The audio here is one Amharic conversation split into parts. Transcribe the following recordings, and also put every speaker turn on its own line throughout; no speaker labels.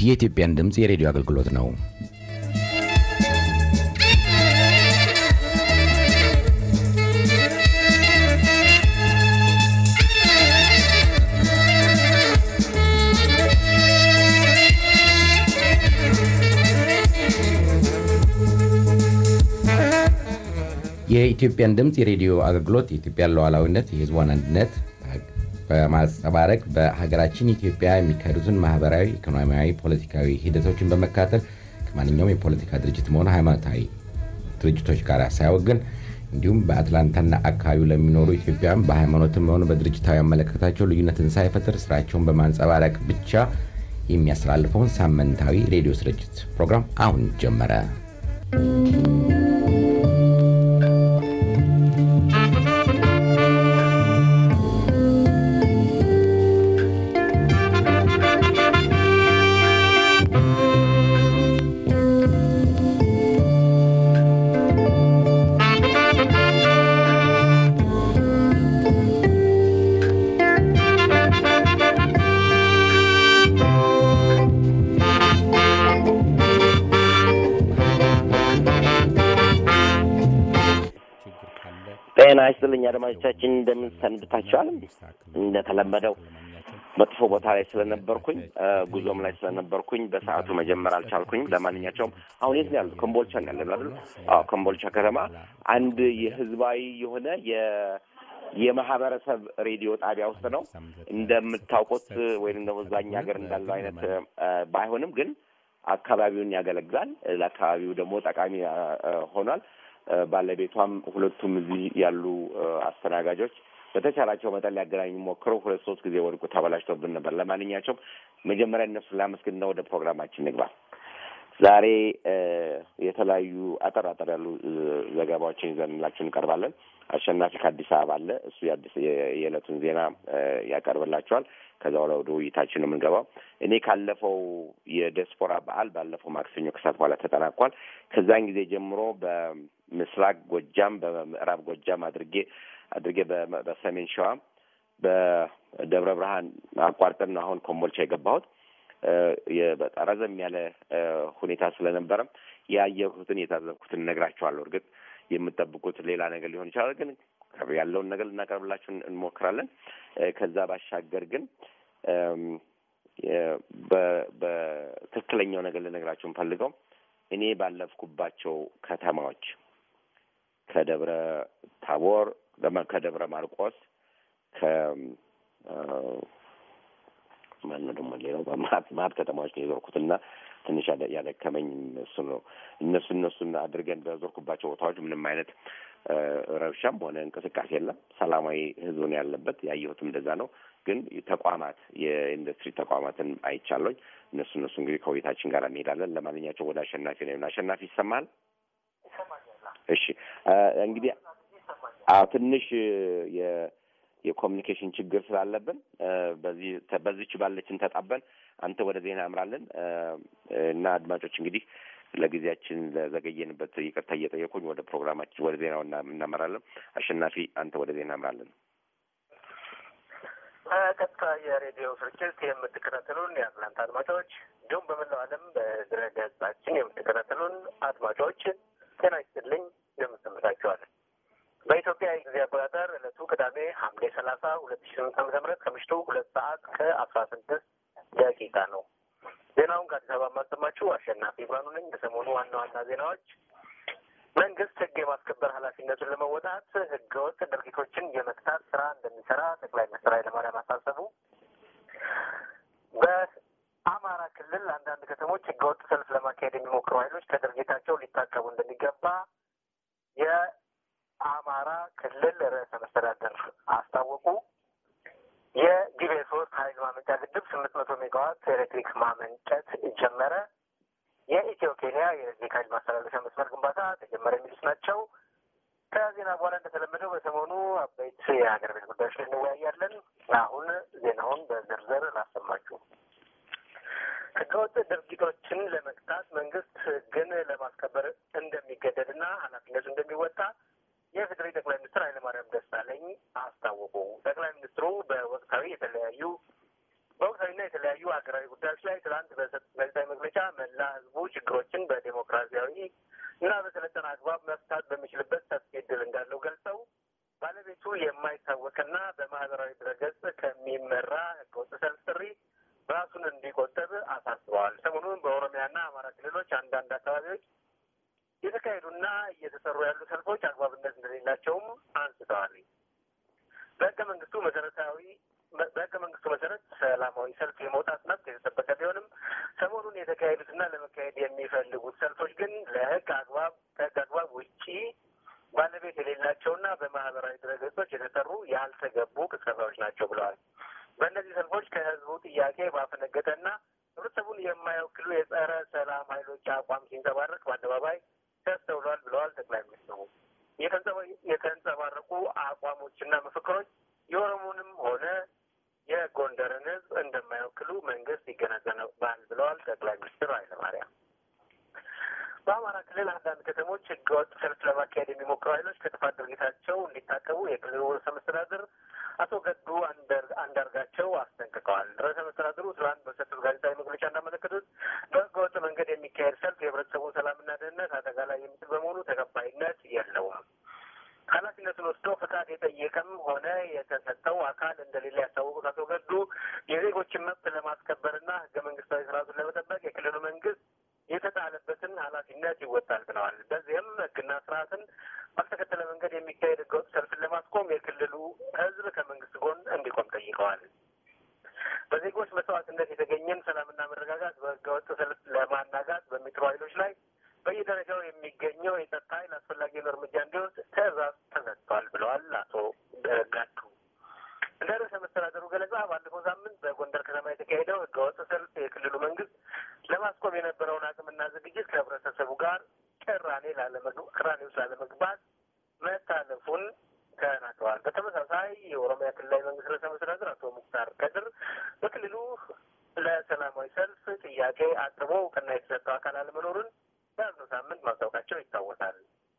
የኢትዮጵያን ድምፅ የሬዲዮ አገልግሎት ነው። የኢትዮጵያን ድምፅ የሬዲዮ አገልግሎት የኢትዮጵያን ሉዓላዊነት፣ የሕዝቧን አንድነት በማንጸባረቅ በሀገራችን ኢትዮጵያ የሚካሄዱትን ማህበራዊ፣ ኢኮኖሚያዊ፣ ፖለቲካዊ ሂደቶችን በመካተል ከማንኛውም የፖለቲካ ድርጅትም ሆነ ሃይማኖታዊ ድርጅቶች ጋር ሳያወግን እንዲሁም በአትላንታና አካባቢው ለሚኖሩ ኢትዮጵያውያን በሃይማኖትም ሆነ በድርጅታዊ አመለካከታቸው ልዩነትን ሳይፈጥር ስራቸውን በማንጸባረቅ ብቻ የሚያስተላልፈውን ሳምንታዊ ሬዲዮ ስርጭት ፕሮግራም አሁን ጀመረ።
ጤና ይስጥልኝ አድማጮቻችን፣ እንደምን ሰንብታችኋል? እንደተለመደው መጥፎ ቦታ ላይ ስለነበርኩኝ ጉዞም ላይ ስለነበርኩኝ በሰዓቱ መጀመር አልቻልኩኝ። ለማንኛቸውም አሁን የት ነው ያሉት? ኮምቦልቻ ነው ያለ አይደል? አዎ፣ ኮምቦልቻ ከተማ አንድ የህዝባዊ የሆነ የ የማህበረሰብ ሬዲዮ ጣቢያ ውስጥ ነው። እንደምታውቁት ወይም ደግሞ እዛኛ ሀገር እንዳለው አይነት ባይሆንም ግን አካባቢውን ያገለግላል። ለአካባቢው ደግሞ ጠቃሚ ሆኗል። ባለቤቷም ሁለቱም እዚህ ያሉ አስተናጋጆች በተቻላቸው መጠን ሊያገናኙ ሞክረው ሁለት ሶስት ጊዜ ወድቁ ተበላሽተውብን ነበር። ለማንኛቸውም መጀመሪያ እነሱን ላመስግንና ወደ ፕሮግራማችን ንግባ። ዛሬ የተለያዩ አጠር አጠር ያሉ ዘገባዎችን ይዘንላችሁ እንቀርባለን። አሸናፊ ከአዲስ አበባ አለ። እሱ የዕለቱን ዜና ያቀርብላቸዋል። ከዛ በኋላ ወደ ውይይታችን ነው የምንገባው። እኔ ካለፈው የዲያስፖራ በዓል ባለፈው ማክሰኞ ከሰዓት በኋላ ተጠናቋል። ከዛን ጊዜ ጀምሮ በምስራቅ ጎጃም፣ በምዕራብ ጎጃም አድርጌ አድርጌ በሰሜን ሸዋ በደብረ ብርሃን አቋርጠን ነው አሁን ኮምቦልቻ የገባሁት። በጣም ረዘም ያለ ሁኔታ ስለነበረም ያየሁትን የታዘብኩትን እነግራችኋለሁ። እርግጥ የምጠብቁት ሌላ ነገር ሊሆን ይችላል፣ ግን ያለውን ነገር ልናቀርብላችሁ እንሞክራለን። ከዛ ባሻገር ግን በትክክለኛው ነገር ልነግራችሁ የምፈልገው እኔ ባለፍኩባቸው ከተማዎች ከደብረ ታቦር፣ ከደብረ ማርቆስ፣ ከ ማነው ደግሞ ሌላው በማት ከተማዎች ነው የዞርኩትና ትንሽ ያደከመኝ እሱ ነው። እነሱ እነሱን አድርገን በዞርኩባቸው ቦታዎች ምንም አይነት ረብሻም ሆነ እንቅስቃሴ የለም። ሰላማዊ ህዝብ ነው ያለበት። ያየሁትም እንደዛ ነው። ግን ተቋማት የኢንዱስትሪ ተቋማትን አይቻለኝ። እነሱ እነሱ እንግዲህ ከውይይታችን ጋር እንሄዳለን። ለማንኛቸው ወደ አሸናፊ ነው። አሸናፊ ይሰማል? እሺ እንግዲህ አዎ ትንሽ የ የኮሚኒኬሽን ችግር ስላለብን በዚህ በዚች ባለችን ተጣበን አንተ ወደ ዜና አምራለን እና አድማጮች እንግዲህ ለጊዜያችን ለዘገየንበት ይቅርታ እየጠየኩኝ ወደ ፕሮግራማችን ወደ ዜናው እናመራለን። አሸናፊ አንተ ወደ ዜና አምራለን።
ቀጥታ የሬዲዮ ስርጭት የምትከታተሉን የአትላንታ አድማጮች እንዲሁም በመላው ዓለም በድረ ገጻችን የምትከታተሉን አድማጮች ጤና ይስጥልኝ፣ እንደምንሰምታችኋል። በኢትዮጵያ የጊዜ አቆጣጠር ዕለቱ ቅዳሜ ሐምሌ ሰላሳ ሁለት ሺ ስምንት ዓመተ ምህረት ከምሽቱ ሁለት ሰዓት ከአስራ ስድስት ደቂቃ ነው። ዜናውን ከአዲስ አበባ የማሰማችሁ አሸናፊ ብርሃኑ ነኝ። በሰሞኑ ዋና ዋና ዜናዎች መንግስት ሕግ የማስከበር ኃላፊነቱን ለመወጣት ሕገወጥ ድርጊቶችን የመቅጣት ስራ እንደሚሰራ ጠቅላይ ሚኒስትር ኃይለማርያም አሳሰቡ። በአማራ ክልል አንዳንድ ከተሞች ሕገወጥ ሰልፍ ለማካሄድ የሚሞክሩ ኃይሎች ከድርጊታቸው ሊታቀቡ እንደሚገባ የአማራ ክልል ርዕሰ መስተዳደር አስታወቁ። የጊቤ ሶስት ኃይል ማመንጫ ግድብ ስምንት መቶ ሜጋዋት ኤሌክትሪክ ማመንጨት ጀመረ። የኢትዮ ኬንያ የኤሌክትሪክ ኃይል ማስተላለፊያ መስመር ግንባታ ተጀመረ። የሚሉት ናቸው። ከዜና በኋላ እንደተለመደው በሰሞኑ አበይት የሀገር ቤት ጉዳዮች ላይ እንወያያለን። አሁን ዜናውን በዝርዝር ላሰማችሁ። ህገወጥ ድርጊቶችን ለመቅጣት መንግስት ህግን ለማስከበር እንደሚገደድና ኃላፊነቱ እንደሚወጣ የፌዴሪ ጠቅላይ ሚኒስትር ኃይለማርያም ደሳለኝ አስታወቁ። ጠቅላይ ሚኒስትሩ በወቅታዊ የተለያዩ በወቅታዊና የተለያዩ ሀገራዊ ጉዳዮች ላይ ትናንት በሰጡት ጋዜጣዊ መግለጫ መላ ህዝቡ ችግሮችን በዴሞክራሲያዊ እና በሰለጠነ አግባብ መፍታት በሚችልበት ሰፊ እድል እንዳለው ገልጸው ባለቤቱ የማይታወቅና በማህበራዊ ድረገጽ ከሚመራ ህገወጥ ሰልፍ ጥሪ ራሱን እንዲቆጠብ አሳስበዋል። ሰሞኑን በኦሮሚያና አማራ ክልሎች አንዳንድ አካባቢዎች የተካሄዱና እየተሰሩ ያሉ ሰልፎች አግባብነት እንደሌላቸውም አንስተዋል። በህገ መንግስቱ መሰረታዊ በህገ መንግስቱ መሰረት ሰላማዊ ሰልፍ የመውጣት መብት የተጠበቀ ቢሆንም ሰሞኑን የተካሄዱትና ለመካሄድ የሚፈልጉት ሰልፎች ግን ለህግ አግባብ ከህግ አግባብ ውጪ ባለቤት የሌላቸውና በማህበራዊ ድረገጾች የተሰሩ ያልተገቡ ቅስቀሳዎች ናቸው ብለዋል። በእነዚህ ሰልፎች ከህዝቡ ጥያቄ ባፈነገጠና ህብረተሰቡን የማይወክሉ የጸረ ሰላም ኃይሎች አቋም ሲንጸባረቅ በአደባባይ ተስተውሏል ብለዋል ጠቅላይ ሚኒስትሩ። የተንጸባረቁ አቋሞችና ምክክሮች የኦሮሞንም ሆነ የጎንደርን ህዝብ እንደማይወክሉ መንግስት ይገነዘባል ብለዋል ጠቅላይ ሚኒስትር ኃይለማርያም። በአማራ ክልል አንዳንድ ከተሞች ህገወጥ ሰልፍ ለማካሄድ የሚሞክሩ ኃይሎች ከጥፋት ድርጊታቸው እንዲታቀቡ የክልሉ ርዕሰ መስተዳድር አቶ ገዱ አንዳርጋቸው አስጠንቅቀዋል። ርዕሰ መስተዳድሩ ትላንት በሰጡት ጋዜጣዊ መግለጫ እንዳመለከቱት በህገወጥ መንገድ የሚካሄድ ሰልፍ የህብረተሰቡን ሰላምና ደህንነት አደጋ ላይ የሚጥል በመሆኑ ተቀባይነት የለውም። ኃላፊነቱን ወስዶ ፈቃድ የጠየቀም ሆነ የተሰጠው አካል እንደሌለ ያስታወቁት አቶ ገዱ የዜጎችን መብት ለማስከበርና ህገ መንግስታዊ ስርዓቱን ለመጠበቅ የክልሉ መንግስት የተጣለበትን ኃላፊነት ይወጣል ብለዋል። በዚህም ህግና ስርዓትን ባልተከተለ መንገድ የሚካሄድ ህገወጥ ሰልፍን ለማስቆም የክልሉ ህዝብ ከመንግስት ጎን እንዲቆም ጠይቀዋል። በዜጎች መስዋዕትነት የተገኘን ሰላምና መረጋጋት በህገወጥ ሰልፍ ለማናጋት በሚጥሩ ኃይሎች ላይ በየደረጃው የሚገኘው የጸጥታ ኃይል አስፈላጊውን እርምጃ እንዲወስድ ትዕዛዝ ተሰጥቷል ብለዋል አቶ ጋዱ። እንደ ርዕሰ መስተዳደሩ ገለጻ ባለፈው ሳምንት በጎንደር ከተማ የተካሄደው ህገወጥ ሰልፍ የክልሉ መንግስት ለማስቆም የነበረውን አቅምና ዝግጅት ከህብረተሰቡ ጋር ቅራኔ ቅራኔ ውስጥ ላለመግባት መታለፉን ተናግረዋል። በተመሳሳይ የኦሮሚያ ክልላዊ መንግስት ርዕሰ መስተዳድር አቶ ሙክታር ከድር በክልሉ ለሰላማዊ ሰልፍ ጥያቄ አቅርቦ እውቅና የተሰጠው አካል አለመኖሩን በያዝነው ሳምንት ማስታወቃቸው ይታወሳል።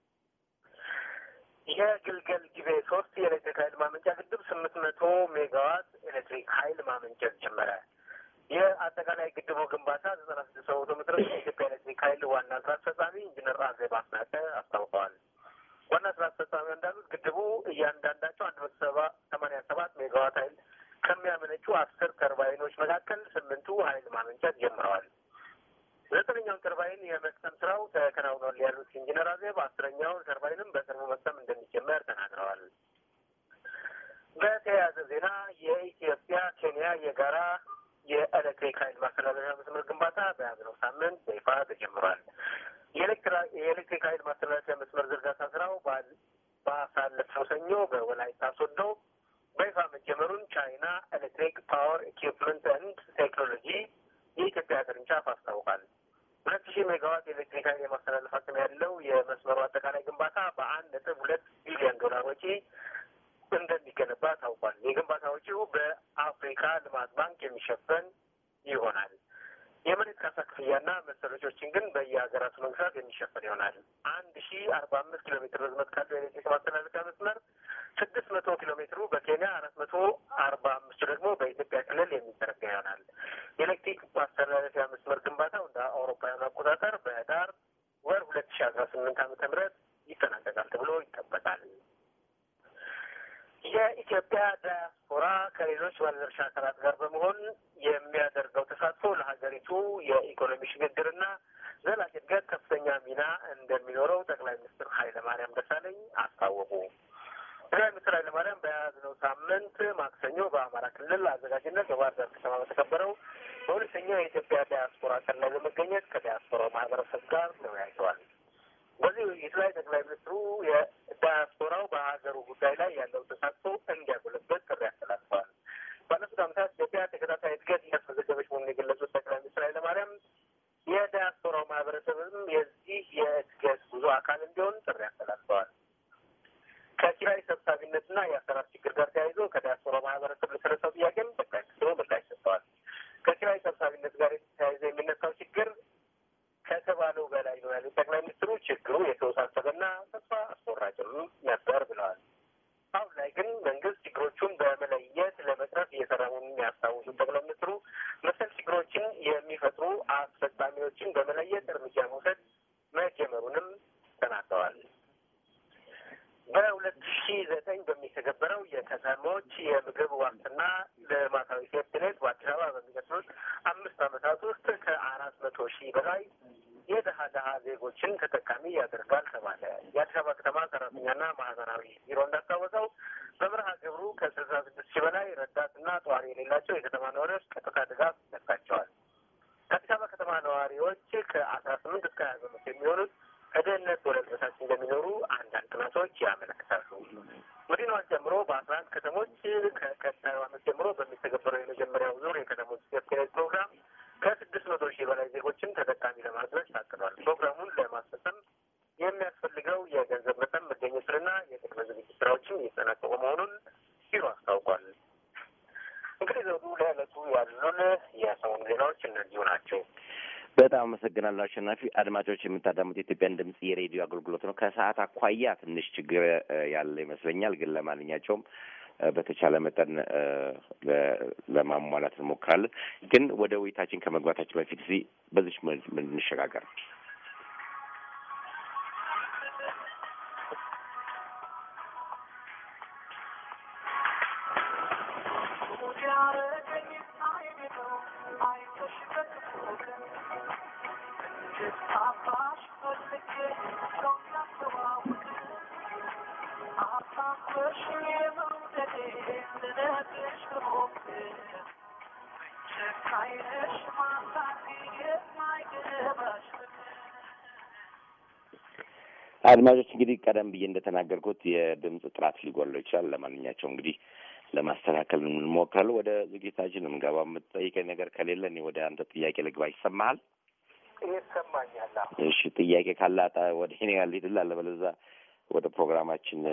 የግልገል ጊቤ ሶስት የኤሌክትሪክ ኃይል ማመንጫ ግድብ ስምንት መቶ ሜጋዋት ኤሌክትሪክ ኃይል ማመንጨት ጀመረ። የአጠቃላይ ግድቡ ግንባታ ዘጠና ስድስት በመቶ መድረሱ የኢትዮጵያ ኤሌክትሪክ ኃይል ዋና ስራ አስፈጻሚ ኢንጂነር አዜብ አስናቀ አስታውቀዋል። ዋና ስራ አስፈጻሚ እንዳሉት ግድቡ እያንዳንዳቸው አንድ መቶ ሰባ ሰማንያ ሰባት ሜጋዋት ኃይል ከሚያመነጩ አስር ተርባይኖች መካከል ስምንቱ ኃይል ማመንጨት ጀምረዋል። ዘጠነኛውን ተርባይን የመቅሰም ስራው ተከናውኗል ያሉት ኢንጂነር አዜብ አስረኛውን ተርባይንም በቅርቡ መቅሰም እንደሚጀመር ተናግረዋል። በተያያዘ ዜና የኢትዮጵያ ኬንያ የጋራ የኤሌክትሪክ ኃይል ማስተላለፊያ መስመር ግንባታ በያዝነው ሳምንት በይፋ ተጀምሯል። የኤሌክትሪክ ኃይል ማስተላለፊያ መስመር ዝርጋታ ስራው ባሳለፍነው ሰኞ በወላይታ ሶዶ በይፋ መጀመሩን ቻይና ኤሌክትሪክ ፓወር ኢኩፕመንት ኤንድ ቴክኖሎጂ የኢትዮጵያ ቅርንጫፍ አስታውቃል። ሁለት ሺህ ሜጋዋት የኤሌክትሪክ ኃይል የማስተላለፍ አቅም ያለው የመስመሩ አጠቃላይ ግንባታ በአንድ ነጥብ ሁለት ቢሊዮን ዶላር ወጪ እንደሚገነባ ታውቋል። የግንባታ ወጪው በአፍሪካ ልማት ባንክ የሚሸፈን ይሆናል። የመሬት ካሳ ክፍያና መሰል ወጪዎችን ግን በየሀገራቱ መንግስታት የሚሸፈን ይሆናል። አንድ ሺ አርባ አምስት ኪሎ ሜትር ርዝመት ካለው የኤሌክትሪክ ማስተላለፊያ መስመር ስድስት መቶ ኪሎ ሜትሩ በኬንያ አራት መቶ አርባ አምስቱ ደግሞ በኢትዮጵያ ክልል የሚዘረጋ ይሆናል። የኤሌክትሪክ ማስተላለፊያ መስመር ግንባታው እንደ አውሮፓውያኑ አቆጣጠር በህዳር ወር ሁለት ሺ አስራ ስምንት ዓመተ ምህረት ይጠናቀቃል ተብሎ ይጠበቃል። የኢትዮጵያ ዳያስፖራ ከሌሎች ባለድርሻ አካላት ጋር በመሆን የሚያደርገው ተሳትፎ ለሀገሪቱ የኢኮኖሚ ሽግግርና ዘላቂ እድገት ከፍተኛ ሚና እንደሚኖረው ጠቅላይ ሚኒስትር ኃይለማርያም ደሳለኝ አስታወቁ። ጠቅላይ ሚኒስትር ኃይለማርያም በያዝነው ሳምንት ማክሰኞ በአማራ ክልል አዘጋጅነት በባህር ዳር ከተማ በተከበረው በሁለተኛው የኢትዮጵያ ዳያስፖራ ቀን ላይ በመገኘት ከዳያስፖራው ማህበረሰብ ጋር ተወያይተዋል። በዚህ ውይይት ላይ ጠቅላይ ሚኒስትሩ የዳያስፖራው በሀገሩ ጉዳይ ላይ ያለው ተሳትፎ እንዲያጎለበት ጥሪ አስተላልፈዋል። ባለፉት ዓመታት ኢትዮጵያ ተከታታይ እድገት እያስመዘገበች መሆኑን የገለጹት ጠቅላይ ሚኒስትር ኃይለማርያም የዳያስፖራው ማህበረሰብም የዚህ የእድገት ጉዞ አካል እንዲሆን ጥሪ አስተላልፈዋል። ከኪራይ ሰብሳቢነትና የአሰራር ችግር ጋር ተያይዞ ከዳያስፖራው ማህበረሰብ ለተነሳው ጥያቄም ጠቅላይ ሚኒስትሩ ምላሽ ሰጥተዋል። ከኪራይ ሰብሳቢነት ጋር ተያይዞ የሚነሳው ችግር ከተባለው በላይ ነው ያሉት ጠቅላይ ሚኒስትሩ ችግሩ የተወሳሰበና ተስፋ አስቆራጭም ነበር ብለዋል። አሁን ላይ ግን መንግስት ችግሮቹን በመለየት ለመቅረፍ እየሰራ መሆኑን ያስታውሱት ጠቅላይ ሚኒስትሩ ገልጸዋል። በሁለት ሺ ዘጠኝ በሚተገበረው የከተሞች የምግብ ዋስትና ልማታዊ ሴፍትኔት በአዲስ አበባ በሚቀጥሉት አምስት ዓመታት ውስጥ ከአራት መቶ ሺህ በላይ የድሀ ድሀ ዜጎችን ተጠቃሚ ያደርጋል ተባለ። የአዲስ አበባ ከተማ ሰራተኛና ማህበራዊ ቢሮ እንዳስታወቀው በመርሃ ግብሩ ከስልሳ ስድስት ሺህ በላይ ረዳትና ጠዋሪ የሌላቸው የከተማ ነዋሪዎች ቀጥታ ድጋፍ ይሰጣቸዋል። ከአዲስ አበባ ከተማ ነዋሪዎች ከአስራ ስምንት እስከ ሀያ በመቶ የሚሆኑት ከድህነት ወለል በታች እንደሚኖሩ አንዳንድ ጥናቶች ያመለክታሉ። መዲናዋን ጨምሮ በአስራ አንድ ከተሞች ከቀጣዩ ዓመት ጀምሮ በሚተገበረው የመጀመሪያው ዙር የከተሞች ሴፍትኔት ፕሮግራም ከስድስት መቶ ሺህ በላይ ዜጎችን ተጠቃሚ ለማድረግ ታቅዷል። ፕሮግራሙን ለማስፈጸም የሚያስፈልገው የገንዘብ መጠን መገኘቱንና የቅድመ ዝግጅት ስራዎችን እየተጠናቀቁ መሆኑን ቢሮ አስታውቋል። እንግዲህ ዘውዱ ለዕለቱ ያሉን የሰሞኑ ዜናዎች እነዚሁ ናቸው።
በጣም አመሰግናለሁ አሸናፊ። አድማጮች የምታዳሙት የኢትዮጵያን ድምጽ የሬዲዮ አገልግሎት ነው። ከሰዓት አኳያ ትንሽ ችግር ያለ ይመስለኛል፣ ግን ለማንኛቸውም በተቻለ መጠን ለማሟላት እንሞክራለን። ግን ወደ ውይይታችን ከመግባታችን በፊት እዚህ በዚች እንሸጋገር። አድማጮች እንግዲህ ቀደም ብዬ እንደተናገርኩት የድምፅ ጥራት ሊጎለው ይችላል። ለማንኛቸውም እንግዲህ ለማስተካከል እንሞክራለን። ወደ ዝግጅታችን የምንገባ የምትጠይቀኝ ነገር ከሌለ እኔ ወደ አንተ ጥያቄ ልግባ። ይሰማሃል?
ይሰማኛል።
እሺ፣ ጥያቄ ካላጣ ወደ እኔ ያለ ሂድላ አለበለዛ ወደ ፕሮግራማችን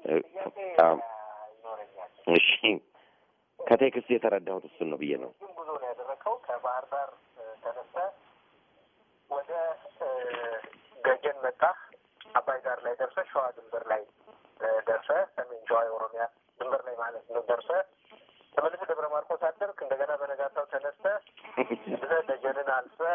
እሺ። ከቴክስት የተረዳሁት እሱን ነው ብዬ ነው።
ጉዞ ነው ያደረከው ከባህር ዳር ተነስተህ ወደ ገጀን መጣህ። አባይ ዳር ላይ ደርሰህ ሸዋ ድንበር ላይ ደርሰህ ሰሜን ሸዋ የኦሮሚያ ድንበር ላይ ማለት ነው ደርሰህ ተመልሰህ ደብረ ማርቆስ አደርክ። እንደገና በነጋታው ተነስተህ ብለህ ደጀንን አልፈህ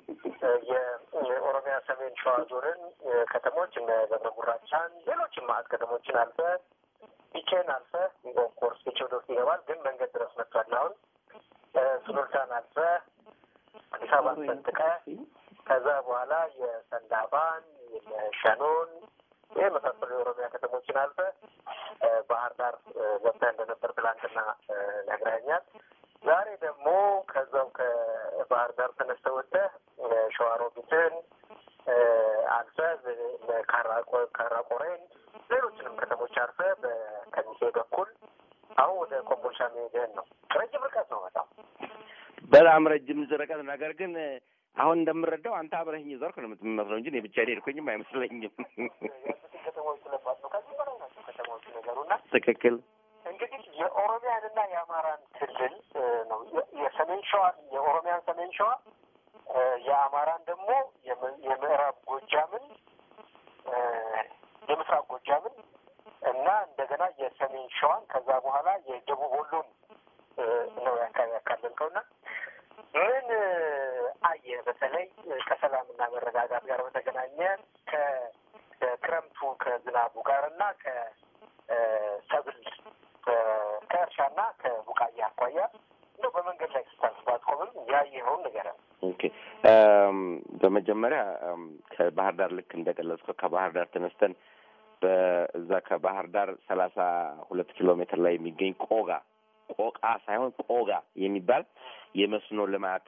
የኦሮሚያ ሰሜን ሸዋ ዞንን ከተሞች እነ ደብረ ጉራቻን፣ ሌሎችም ማዕት ከተሞችን አልፈህ ቢቼን አልፈህ ኦፍኮርስ ቢቼ ወደ ውስጥ ይገባል፣ ግን መንገድ ድረስ መጥቷል። አሁን ሱሉልታን አልፈህ አዲስ አበባ ሰንጥቀህ ከዛ በኋላ የሰንዳፋን የሸኖን ይህ የመሳሰሉ የኦሮሚያ ከተሞችን አልፈ ባህር ዳር ገብተህ እንደነበር ትላንትና ነግረኸኛል። ዛሬ ደግሞ ከዛው ከባህር ዳር ተነስተህ ወጥተህ ሸዋሮቢትን አልፈህ ካራቆሬን፣ ሌሎችንም ከተሞች አልፈህ በከሚሴ በኩል አሁን ወደ ኮምቦልቻ መሄድህን ነው። ረጅም ርቀት ነው በጣም
በጣም ረጅም ርቀት ነገር ግን አሁን እንደምረዳው አንተ አብረኸኝ ዞርክ ነው የምትመስለው እንጂ እኔ ብቻዬን ሄድኩኝም አይመስለኝም።
ከተማዎች ስለባሉ ከዚህ በላይ ናቸው ከተማዎቹ ነገሩና
ትክክል።
እንግዲህ የኦሮሚያንና የአማራን ክልል ነው የሰሜን ሸዋን የኦሮሚያን ሰሜን ሸዋ የአማራን ደግሞ የምዕራብ ጎጃምን የምስራቅ ጎጃምን እና እንደገና የሰሜን ሸዋን ከዛ በኋላ የደቡብ ወሎን ነው ያካለልከውና ምን አየህ? በተለይ ከሰላምና መረጋጋት ጋር በተገናኘ ከክረምቱ ከዝናቡ ጋር እና ከሰብል ከእርሻና ከቡቃያ አኳያ እንደው በመንገድ ላይ ስታልፍ ባትቆምም ያየኸውን ንገረን።
ኦኬ። በመጀመሪያ ከባህር ዳር ልክ እንደገለጽከው ከባህር ዳር ተነስተን በዛ ከባህር ዳር ሰላሳ ሁለት ኪሎ ሜትር ላይ የሚገኝ ቆጋ ቆቃ ሳይሆን ቆጋ የሚባል የመስኖ ልማት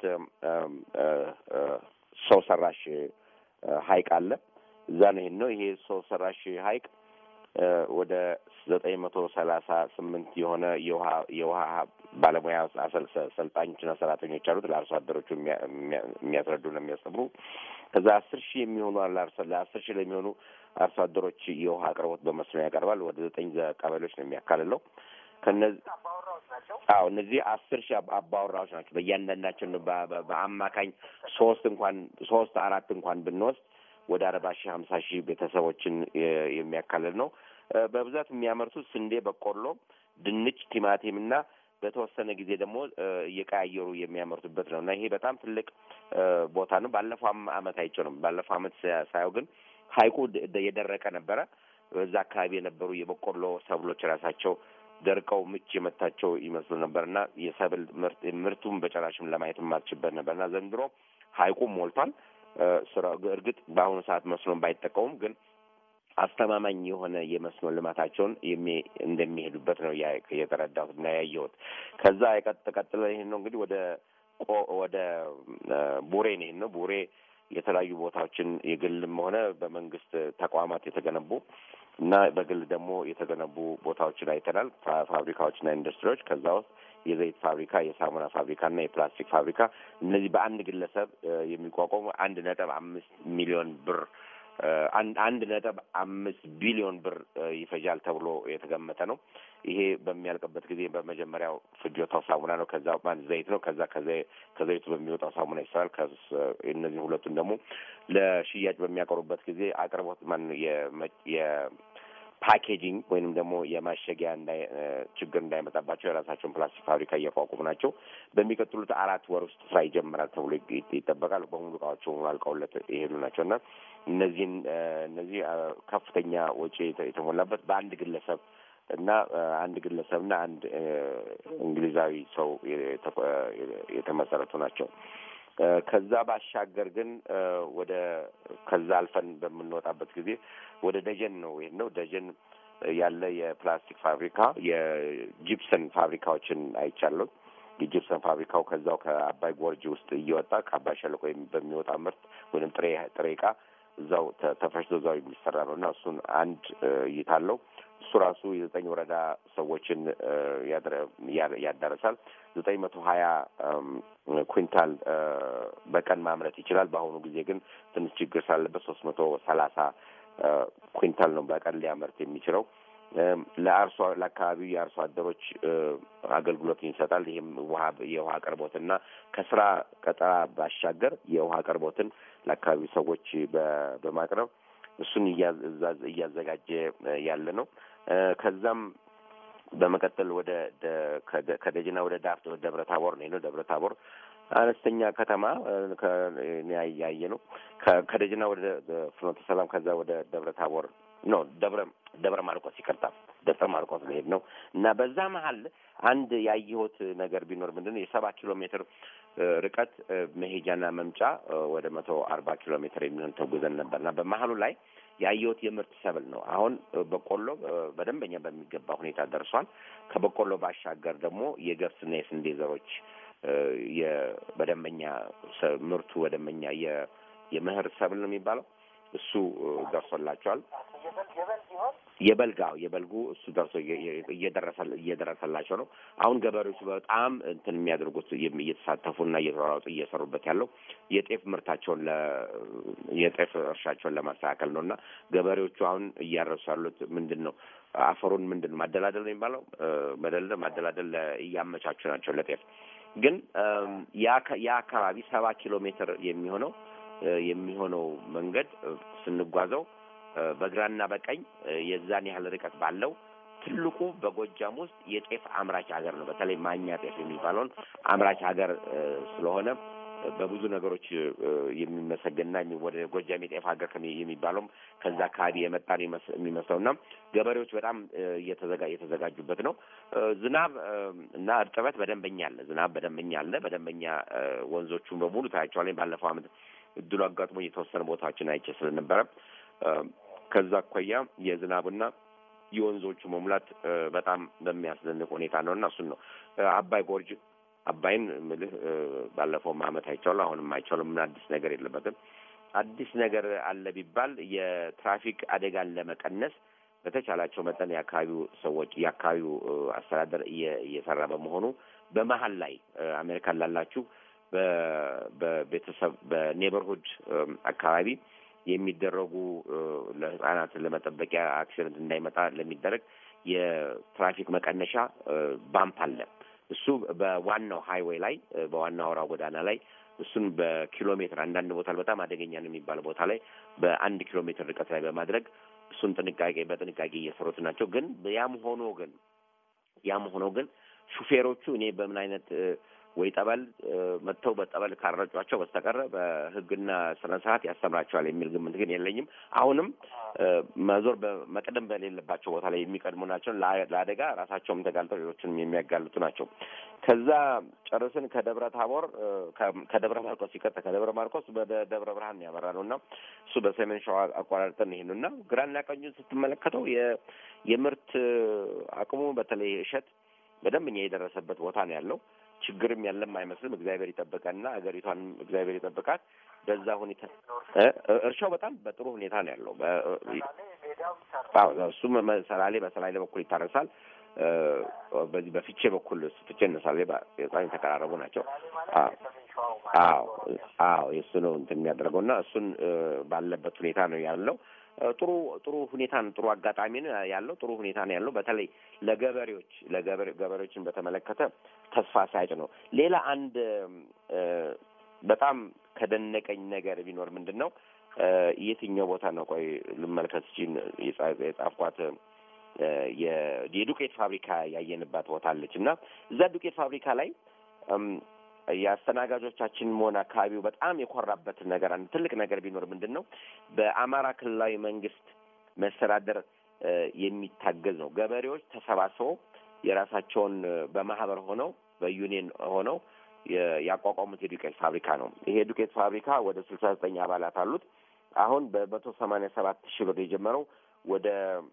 ሰው ሰራሽ ሀይቅ አለ። እዛ ነው ይሄን ነው ይሄ ሰው ሰራሽ ሀይቅ ወደ ዘጠኝ መቶ ሰላሳ ስምንት የሆነ የውሃ የውሃ ባለሙያ ሰልጣኞችና ሰራተኞች አሉት ለአርሶ አደሮቹ የሚያስረዱና የሚያስተምሩ ከዛ አስር ሺህ የሚሆኑ ለአስር ሺህ ለሚሆኑ አርሶ አደሮች የውሃ አቅርቦት በመስኖ ያቀርባል። ወደ ዘጠኝ ቀበሌዎች ነው የሚያካልለው። ከነዚህ አዎ እነዚህ አስር ሺህ አባወራዎች ናቸው። በእያንዳንዳቸው በአማካኝ ሶስት እንኳን ሶስት አራት እንኳን ብንወስድ ወደ አርባ ሺህ ሀምሳ ሺህ ቤተሰቦችን የሚያካልል ነው። በብዛት የሚያመርቱት ስንዴ፣ በቆሎ፣ ድንች፣ ቲማቲም እና በተወሰነ ጊዜ ደግሞ እየቀያየሩ የሚያመርቱበት ነው እና ይሄ በጣም ትልቅ ቦታ ነው። ባለፈው አመት አይቼው ነው። ባለፈው አመት ሳየው ግን ሀይቁ የደረቀ ነበረ። በዛ አካባቢ የነበሩ የበቆሎ ሰብሎች ራሳቸው ደርቀው ምች የመታቸው ይመስሉ ነበርና የሰብል ምርት ምርቱም በጨራሽም ለማየት የማትችበት ነበርና ዘንድሮ ሀይቁም ሞልቷል። ስራ እርግጥ በአሁኑ ሰዓት መስኖን ባይጠቀሙም ግን አስተማማኝ የሆነ የመስኖ ልማታቸውን እንደሚሄዱበት ነው የተረዳሁት እና ያየሁት። ከዛ ቀጥሎ ይህን ነው እንግዲህ ወደ ወደ ቡሬ ነው ይህን ነው ቡሬ የተለያዩ ቦታዎችን የግልም ሆነ በመንግስት ተቋማት የተገነቡ እና በግል ደግሞ የተገነቡ ቦታዎችን አይተናል። ፋብሪካዎችና ኢንዱስትሪዎች ከዛ ውስጥ የዘይት ፋብሪካ፣ የሳሙና ፋብሪካ እና የፕላስቲክ ፋብሪካ እነዚህ በአንድ ግለሰብ የሚቋቋሙ አንድ ነጥብ አምስት ሚሊዮን ብር አንድ ነጥብ አምስት ቢሊዮን ብር ይፈጃል ተብሎ የተገመተ ነው። ይሄ በሚያልቅበት ጊዜ በመጀመሪያው ፍጆታው ሳሙና ነው። ከዛ ማን ዘይት ነው። ከዛ ከዘይቱ በሚወጣው ሳሙና ይሰራል። እነዚህ ሁለቱን ደግሞ ለሽያጭ በሚያቀርቡበት ጊዜ አቅርቦት ማን የፓኬጂንግ ወይንም ደግሞ የማሸጊያ ችግር እንዳይመጣባቸው የራሳቸውን ፕላስቲክ ፋብሪካ እያቋቁሙ ናቸው። በሚቀጥሉት አራት ወር ውስጥ ስራ ይጀምራል ተብሎ ይጠበቃል። በሙሉ እቃዎቹ አልቀውለት የሄዱ ናቸው እና እነዚህን እነዚህ ከፍተኛ ወጪ የተሞላበት በአንድ ግለሰብ እና አንድ ግለሰብና አንድ እንግሊዛዊ ሰው የተመሰረቱ ናቸው። ከዛ ባሻገር ግን ወደ ከዛ አልፈን በምንወጣበት ጊዜ ወደ ደጀን ነው ይሄን ነው ደጀን ያለ የፕላስቲክ ፋብሪካ የጂፕሰን ፋብሪካዎችን አይቻለሁ። የጂፕሰን ፋብሪካው ከዛው ከአባይ ጎርጅ ውስጥ እየወጣ ከአባይ ሸለቆ በሚወጣ ምርት ወይም ጥሬ ጥሬ ዕቃ እዛው ተፈጭቶ እዛው የሚሰራ ነው እና እሱን አንድ እይታ አለው። እሱ ራሱ የዘጠኝ ወረዳ ሰዎችን ያዳረሳል። ዘጠኝ መቶ ሀያ ኩንታል በቀን ማምረት ይችላል። በአሁኑ ጊዜ ግን ትንሽ ችግር ስላለበት ሶስት መቶ ሰላሳ ኩንታል ነው በቀን ሊያመርት የሚችለው። ለአርሶ ለአካባቢው የአርሶ አደሮች አገልግሎትን ይሰጣል። ይህም ውሃ የውሃ አቅርቦትና ከስራ ቀጠራ ባሻገር የውሃ አቅርቦትን ለአካባቢው ሰዎች በማቅረብ እሱን እያዘጋጀ ያለ ነው። ከዛም በመቀጠል ወደ ከደጅና ወደ ዳፍት ወደ ደብረ ታቦር ነው። ደብረ ታቦር አነስተኛ ከተማ ያየ ነው። ከደጅና ወደ ፍኖተ ሰላም ከዛ ወደ ደብረ ታቦር ነው ደብረ ደብረ ማርቆስ ይቅርታ፣ ደብረ ማርቆስ መሄድ ነው እና በዛ መሀል አንድ ያየሁት ነገር ቢኖር ምንድን ነው የሰባ ኪሎ ሜትር ርቀት መሄጃና መምጫ ወደ መቶ አርባ ኪሎ ሜትር የሚሆን ተጉዘን ነበር እና በመሀሉ ላይ ያየሁት የምርት ሰብል ነው። አሁን በቆሎ በደንበኛ በሚገባ ሁኔታ ደርሷል። ከበቆሎ ባሻገር ደግሞ የገብስና የስንዴ ዘሮች በደንበኛ ምርቱ በደንበኛ የመኸር ሰብል ነው የሚባለው እሱ ደርሶላቸዋል። የበልጋው የበልጉ እሱ ደርሶ እየደረሰላቸው ነው። አሁን ገበሬዎቹ በጣም እንትን የሚያደርጉት እየተሳተፉና እየተሯሯጡ እየሰሩበት ያለው የጤፍ ምርታቸውን የጤፍ እርሻቸውን ለማስተካከል ነው እና ገበሬዎቹ አሁን እያረሱ ያሉት ምንድን ነው አፈሩን ምንድን ነው ማደላደል ነው የሚባለው መደልደል ማደላደል እያመቻቹ ናቸው ለጤፍ ግን ያ አካባቢ ሰባ ኪሎ ሜትር የሚሆነው የሚሆነው መንገድ ስንጓዘው በግራና በቀኝ የዛን ያህል ርቀት ባለው ትልቁ በጎጃም ውስጥ የጤፍ አምራች ሀገር ነው። በተለይ ማኛ ጤፍ የሚባለውን አምራች ሀገር ስለሆነ በብዙ ነገሮች የሚመሰገንና ወደ ጎጃም የጤፍ ሀገር የሚባለውም ከዛ አካባቢ የመጣን የሚመስለው እና ገበሬዎች በጣም የተዘጋጁበት ነው። ዝናብ እና እርጥበት በደንበኛ አለ። ዝናብ በደንበኛ አለ። በደንበኛ ወንዞቹን በሙሉ ታያቸዋለኝ። ባለፈው ዓመት እድሉ አጋጥሞ የተወሰነ ቦታዎችን አይቼ ስለነበረ ከዛ አኳያ የዝናብና የወንዞቹ መሙላት በጣም በሚያስደንቅ ሁኔታ ነው እና እሱን ነው አባይ ጎርጅ አባይን ምልህ ባለፈውም ዓመት አይቻለሁ። አሁንም አይቻለሁ። ምን አዲስ ነገር የለበትም። አዲስ ነገር አለ ቢባል የትራፊክ አደጋን ለመቀነስ በተቻላቸው መጠን የአካባቢው ሰዎች የአካባቢው አስተዳደር እየሰራ በመሆኑ በመሀል ላይ አሜሪካን ላላችሁ በቤተሰብ በኔበርሁድ አካባቢ የሚደረጉ ለሕጻናት ለመጠበቂያ አክሲደንት እንዳይመጣ ለሚደረግ የትራፊክ መቀነሻ ባምፕ አለ። እሱ በዋናው ሃይዌይ ላይ በዋናው አውራ ጎዳና ላይ እሱን በኪሎ ሜትር አንዳንድ ቦታ በጣም አደገኛ ነው የሚባል ቦታ ላይ በአንድ ኪሎ ሜትር ርቀት ላይ በማድረግ እሱን ጥንቃቄ በጥንቃቄ እየሰሩት ናቸው። ግን ያም ሆኖ ግን ያም ሆኖ ግን ሹፌሮቹ እኔ በምን አይነት ወይ ጠበል መጥተው በጠበል ካረጯቸው በስተቀረ በሕግና ስነ ስርዓት ያስተምራቸዋል የሚል ግምት ግን የለኝም። አሁንም መዞር መቅደም በሌለባቸው ቦታ ላይ የሚቀድሙ ናቸው። ለአደጋ ራሳቸውም ተጋልጠው ሌሎችንም የሚያጋልጡ ናቸው። ከዛ ጨርስን ከደብረ ታቦር ከደብረ ማርቆስ ሲቀጥል ከደብረ ማርቆስ ወደ ደብረ ብርሃን ያመራ ነው እና እሱ በሰሜን ሸዋ አቋራርጠን ይሄ ነው እና ግራና ቀኙን ስትመለከተው የምርት አቅሙ በተለይ እሸት በደንብ እኛ የደረሰበት ቦታ ነው ያለው። ችግርም ያለም አይመስልም። እግዚአብሔር ይጠብቀንና ሀገሪቷንም እግዚአብሔር ይጠብቃት። በዛ ሁኔታ እርሻው በጣም በጥሩ ሁኔታ ነው ያለው። እሱም ሰላሌ በሰላሌ በኩል ይታረሳል። በዚህ በፍቼ በኩል ፍቼ እነ ሰላሌ በጣም የተቀራረቡ ናቸው። አዎ አዎ የእሱ ነው እንትን የሚያደርገው እና እሱን ባለበት ሁኔታ ነው ያለው። ጥሩ ጥሩ ሁኔታን ጥሩ አጋጣሚ ነው ያለው። ጥሩ ሁኔታ ነው ያለው። በተለይ ለገበሬዎች ለገበሬዎችን በተመለከተ ተስፋ ሳጭ ነው። ሌላ አንድ በጣም ከደነቀኝ ነገር ቢኖር ምንድን ነው የትኛው ቦታ ነው? ቆይ ልመልከት ችን የጻፍኳት የዱቄት ፋብሪካ ያየንባት ቦታ አለች እና እዛ ዱቄት ፋብሪካ ላይ የአስተናጋጆቻችን መሆን አካባቢው በጣም የኮራበት ነገር አንድ ትልቅ ነገር ቢኖር ምንድን ነው በአማራ ክልላዊ መንግስት መስተዳደር የሚታገዝ ነው። ገበሬዎች ተሰባስበው የራሳቸውን በማህበር ሆነው በዩኒየን ሆነው ያቋቋሙት የዱቄት ፋብሪካ ነው። ይሄ ዱቄት ፋብሪካ ወደ ስልሳ ዘጠኝ አባላት አሉት። አሁን በመቶ ሰማንያ ሰባት ሺህ ብር የጀመረው ወደ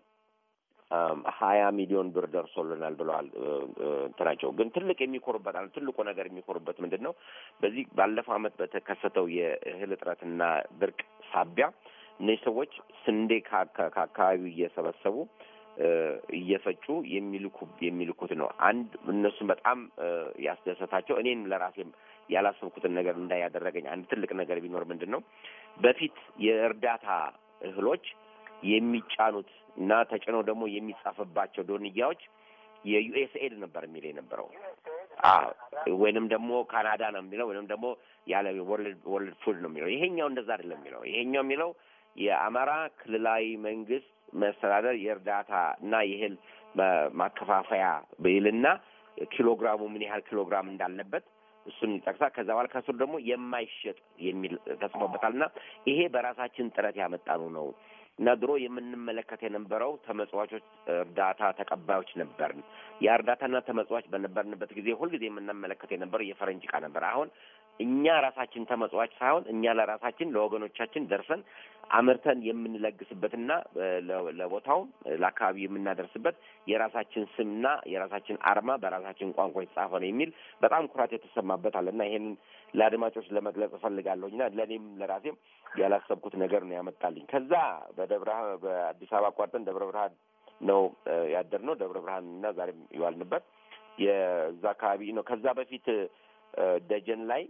ሀያ ሚሊዮን ብር ደርሶልናል ብለዋል። እንትናቸው ግን ትልቅ የሚኮሩበት አለ ትልቁ ነገር የሚኮሩበት ምንድን ነው? በዚህ ባለፈው ዓመት በተከሰተው የእህል እጥረትና ድርቅ ሳቢያ እነዚህ ሰዎች ስንዴ ከአካባቢው እየሰበሰቡ እየፈጩ የሚልኩ የሚልኩት ነው። አንድ እነሱም በጣም ያስደሰታቸው እኔም ለራሴም ያላሰብኩትን ነገር እንዳያደረገኝ አንድ ትልቅ ነገር ቢኖር ምንድን ነው በፊት የእርዳታ እህሎች የሚጫኑት እና ተጭነው ደግሞ የሚጻፍባቸው ዶንያዎች የዩኤስኤድ ነበር የሚል የነበረው ወይንም ደግሞ ካናዳ ነው የሚለው ወይንም ደግሞ ያለ ወርልድ ፉድ ነው የሚለው። ይሄኛው እንደዛ አይደለም የሚለው። ይሄኛው የሚለው የአማራ ክልላዊ መንግስት መስተዳደር የእርዳታ እና የእህል ማከፋፈያ ብይልና ኪሎግራሙ ምን ያህል ኪሎግራም እንዳለበት እሱን ይጠቅሳል። ከዛ በኋላ ከስሩ ደግሞ የማይሸጥ የሚል ተጽፎበታል እና ይሄ በራሳችን ጥረት ያመጣነው ነው እና ድሮ የምንመለከት የነበረው ተመጽዋቾች እርዳታ ተቀባዮች ነበርን። ያ እርዳታና ተመጽዋች በነበርንበት ጊዜ ሁልጊዜ የምንመለከት የነበረው የፈረንጅ ዕቃ ነበር። አሁን እኛ ራሳችን ተመጽዋች ሳይሆን እኛ ለራሳችን ለወገኖቻችን ደርሰን አምርተን የምንለግስበትና ለቦታውም ለአካባቢ የምናደርስበት የራሳችን ስምና የራሳችን አርማ በራሳችን ቋንቋ የተጻፈ ነው የሚል በጣም ኩራት የተሰማበት አለ እና ይሄንን ለአድማጮች ለመግለጽ እፈልጋለሁኝና ለእኔም ለራሴም ያላሰብኩት ነገር ነው ያመጣልኝ። ከዛ በደብረ በአዲስ አበባ አቋርጠን ደብረ ብርሃን ነው ያደርነው። ደብረ ብርሃን እና ዛሬም ይዋልንበት የዛ አካባቢ ነው። ከዛ በፊት ደጀን ላይ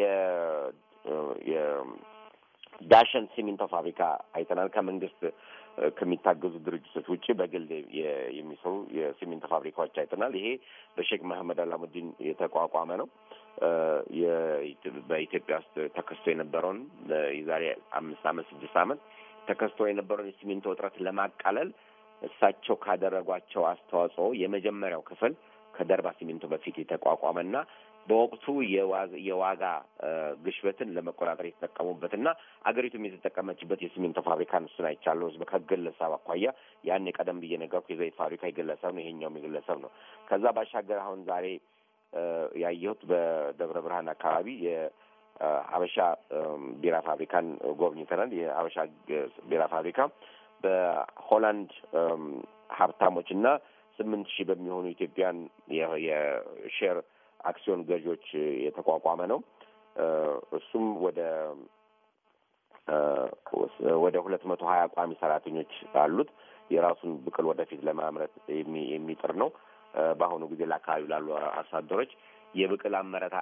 የዳሸን ሲሚንቶ ፋብሪካ አይተናል። ከመንግስት ከሚታገዙ ድርጅቶች ውጭ በግል የሚሰሩ የሲሚንቶ ፋብሪካዎች አይተናል። ይሄ በሼክ መሐመድ አላሙዲን የተቋቋመ ነው። በኢትዮጵያ ውስጥ ተከስቶ የነበረውን የዛሬ አምስት አመት ስድስት አመት ተከስቶ የነበረውን የሲሚንቶ እጥረት ለማቃለል እሳቸው ካደረጓቸው አስተዋጽኦ የመጀመሪያው ክፍል ከደርባ ሲሚንቶ በፊት የተቋቋመና በወቅቱ የዋጋ ግሽበትን ለመቆጣጠር የተጠቀሙበትና አገሪቱም የተጠቀመችበት የሲሚንቶ ፋብሪካን እሱን አይቻለሁ። ከግለሰብ አኳያ ያን ቀደም ብዬ ነገርኩ። የዘይት ፋብሪካ የግለሰብ ነው፣ ይሄኛውም የግለሰብ ነው። ከዛ ባሻገር አሁን ዛሬ ያየሁት በደብረ ብርሃን አካባቢ የሀበሻ ቢራ ፋብሪካን ጎብኝተናል። የሀበሻ ቢራ ፋብሪካ በሆላንድ ሀብታሞች እና ስምንት ሺህ በሚሆኑ ኢትዮጵያን የሼር አክሲዮን ገዢዎች የተቋቋመ ነው። እሱም ወደ ወደ ሁለት መቶ ሀያ ቋሚ ሰራተኞች አሉት። የራሱን ብቅል ወደፊት ለማምረት የሚጥር ነው። በአሁኑ ጊዜ ለአካባቢው ላሉ አርሶ አደሮች የብቅል አመረታ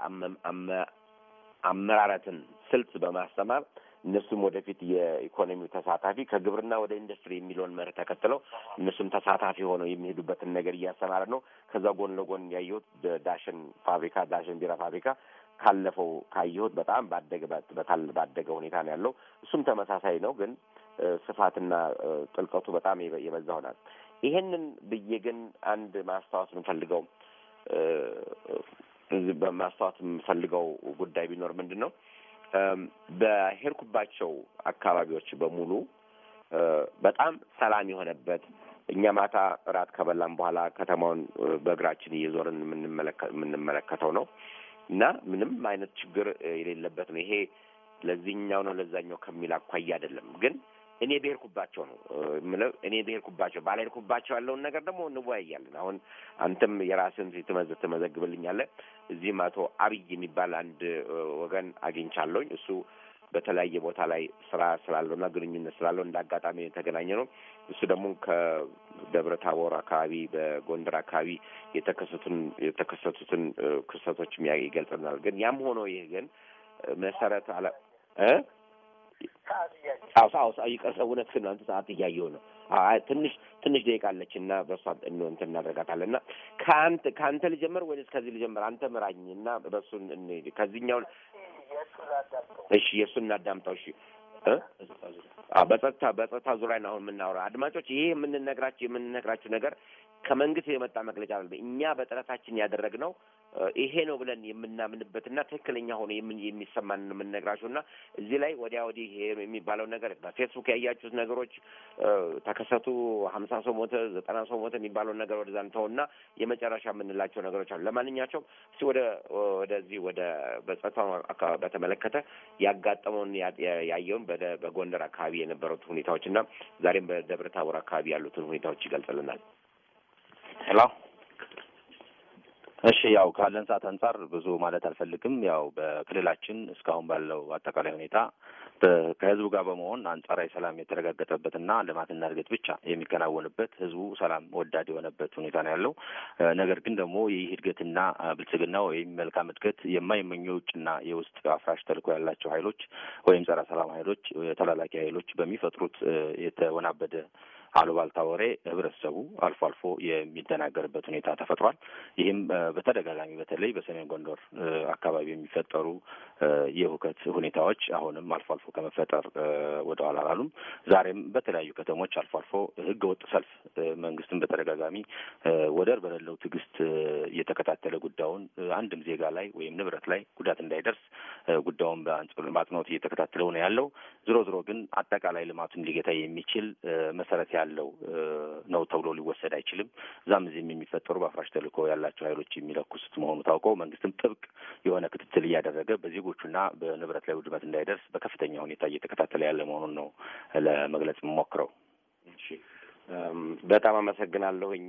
አመራረትን ስልት በማስተማር እነሱም ወደፊት የኢኮኖሚው ተሳታፊ ከግብርና ወደ ኢንዱስትሪ የሚለውን መርህ ተከትለው እነሱም ተሳታፊ ሆነው የሚሄዱበትን ነገር እያስተማረ ነው። ከዛ ጎን ለጎን ያየሁት ዳሽን ፋብሪካ ዳሽን ቢራ ፋብሪካ ካለፈው ካየሁት በጣም ባደገ በታል ባደገ ሁኔታ ነው ያለው። እሱም ተመሳሳይ ነው፣ ግን ስፋትና ጥልቀቱ በጣም የበዛ ሆናል። ይሄንን ብዬ ግን አንድ ማስታወስ የምፈልገው በማስታወት የምፈልገው ጉዳይ ቢኖር ምንድን ነው በሄድኩባቸው አካባቢዎች በሙሉ በጣም ሰላም የሆነበት እኛ ማታ እራት ከበላን በኋላ ከተማውን በእግራችን እየዞርን የምንመለከተው ነው እና ምንም አይነት ችግር የሌለበት ነው። ይሄ ለዚህኛው ነው ለዛኛው ከሚል አኳያ አይደለም፣ ግን እኔ ብሄድኩባቸው ነው የምለው። እኔ ብሄድኩባቸው ባልሄድኩባቸው ያለውን ነገር ደግሞ እንወያያለን። አሁን አንተም የራስን ትመዝ ትመዘግብልኛለህ። እዚህም አቶ አብይ የሚባል አንድ ወገን አግኝቻለሁኝ እሱ በተለያየ ቦታ ላይ ስራ ስላለው እና ግንኙነት ስላለው እንደ አጋጣሚ የተገናኘ ነው። እሱ ደግሞ ከደብረ ታቦር አካባቢ በጎንደር አካባቢ የተከሰቱን የተከሰቱትን ክስተቶች ይገልጽናል። ግን ያም ሆኖ ይህ ግን መሰረት አለ እ አዎ አዎ ይቀር እውነትህን አንተ ሰዓት እያየሁ ነው። ትንሽ ትንሽ ደቂቃ አለች እና በእሷ እንትን እናደርጋታለን እና ከአንተ ከአንተ ልጀምር ወይስ ከዚህ ልጀምር? አንተ ምራኝ እና በእሱን እንሂድ ከዚህኛው እሺ የእሱን እናዳምጠው። እሺ በጸጥታ በጸጥታ ዙሪያ ነው አሁን የምናወራ። አድማጮች ይሄ የምንነግራችሁ የምንነግራችሁ ነገር ከመንግስት የመጣ መግለጫ አለ። እኛ በጥረታችን ያደረግነው ይሄ ነው ብለን የምናምንበትና ትክክለኛ ሆኖ የሚሰማን የምንነግራችሁ እና እዚህ ላይ ወዲያ ወዲህ ይሄ የሚባለው ነገር በፌስቡክ ያያችሁት ነገሮች ተከሰቱ፣ ሀምሳ ሰው ሞተ፣ ዘጠና ሰው ሞተ የሚባለውን ነገር ወደዛ እንተውና የመጨረሻ የምንላቸው ነገሮች አሉ። ለማንኛቸውም እስቲ ወደ ወደዚህ ወደ በጸጥታው አካባቢ በተመለከተ ያጋጠመውን ያየውን በጎንደር አካባቢ የነበሩት ሁኔታዎች እና ዛሬም በደብረ ታቦር አካባቢ ያሉትን ሁኔታዎች ይገልጽልናል።
ሄሎ እሺ ያው ካለን ሰዓት አንጻር ብዙ ማለት አልፈልግም። ያው በክልላችን እስካሁን ባለው አጠቃላይ ሁኔታ ከህዝቡ ጋር በመሆን አንጻራዊ ሰላም የተረጋገጠበትና ልማትና እድገት ብቻ የሚከናወንበት ህዝቡ ሰላም ወዳድ የሆነበት ሁኔታ ነው ያለው። ነገር ግን ደግሞ ይህ እድገትና ብልጽግና ወይም መልካም እድገት የማይመኙ የውጭና የውስጥ አፍራሽ ተልዕኮ ያላቸው ኃይሎች ወይም ጸረ ሰላም ኃይሎች፣ ተላላኪ ኃይሎች በሚፈጥሩት የተወናበደ አሉባልታ ወሬ ህብረተሰቡ አልፎ አልፎ የሚደናገርበት ሁኔታ ተፈጥሯል። ይህም በተደጋጋሚ በተለይ በሰሜን ጎንደር አካባቢ የሚፈጠሩ የሁከት ሁኔታዎች አሁንም አልፎ አልፎ ከመፈጠር ወደ ኋላ አላሉም። ዛሬም በተለያዩ ከተሞች አልፎ አልፎ ህገ ወጥ ሰልፍ መንግስትን በተደጋጋሚ ወደር በሌለው ትዕግስት እየተከታተለ ጉዳዩን አንድም ዜጋ ላይ ወይም ንብረት ላይ ጉዳት እንዳይደርስ ጉዳዩን በአጽንኦት እየተከታተለው ነው ያለው። ዝሮ ዝሮ ግን አጠቃላይ ልማቱን ሊገታ የሚችል መሰረት ያለው ነው ተብሎ ሊወሰድ አይችልም። እዛም እዚህም የሚፈጠሩ በአፍራሽ ተልዕኮ ያላቸው ኃይሎች የሚለኩሱት መሆኑ ታውቀው መንግስትም ጥብቅ የሆነ ክትትል እያደረገ በዜጎቹና በንብረት ላይ ውድመት እንዳይደርስ በከፍተኛ ሁኔታ እየተከታተለ ያለ መሆኑን ነው ለመግለጽ የምሞክረው።
እሺ፣ በጣም አመሰግናለሁኝ።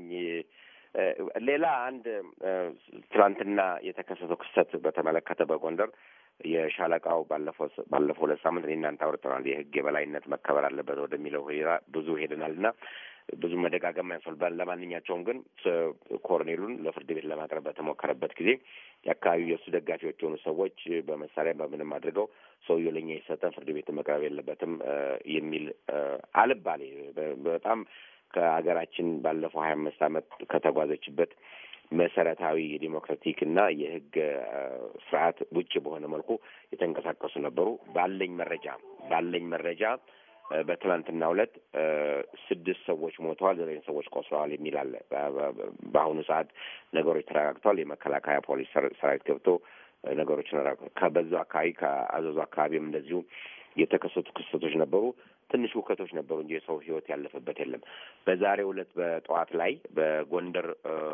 ሌላ አንድ ትናንትና የተከሰተው ክስተት በተመለከተ በጎንደር የሻለቃው ባለፈው ባለፈው ሁለት ሳምንት እኔ እናንተ አውርተናል። የህግ የበላይነት መከበር አለበት ወደሚለው ብዙ ሄደናል እና ብዙ መደጋገም ያስፈልጋል። ለማንኛቸውም ግን ኮሎኔሉን ለፍርድ ቤት ለማቅረብ በተሞከረበት ጊዜ የአካባቢው የእሱ ደጋፊዎች የሆኑ ሰዎች በመሳሪያ በምንም አድርገው ሰውየው ለእኛ የሰጠን ፍርድ ቤት መቅረብ የለበትም የሚል አልባሌ በጣም ከሀገራችን ባለፈው ሀያ አምስት ዓመት ከተጓዘችበት መሰረታዊ የዲሞክራቲክ እና የህግ ስርዓት ውጭ በሆነ መልኩ የተንቀሳቀሱ ነበሩ። ባለኝ መረጃ ባለኝ መረጃ በትናንትናው ዕለት ስድስት ሰዎች ሞተዋል፣ ዘጠኝ ሰዎች ቆስለዋል የሚል አለ። በአሁኑ ሰዓት ነገሮች ተረጋግተዋል። የመከላከያ ፖሊስ ሰራዊት ገብቶ ነገሮችን ከበዛው አካባቢ ከአዘዙ አካባቢም እንደዚሁ የተከሰቱ ክስተቶች ነበሩ። ትንሽ ውከቶች ነበሩ እንጂ የሰው ህይወት ያለፈበት የለም። በዛሬው ዕለት በጠዋት ላይ በጎንደር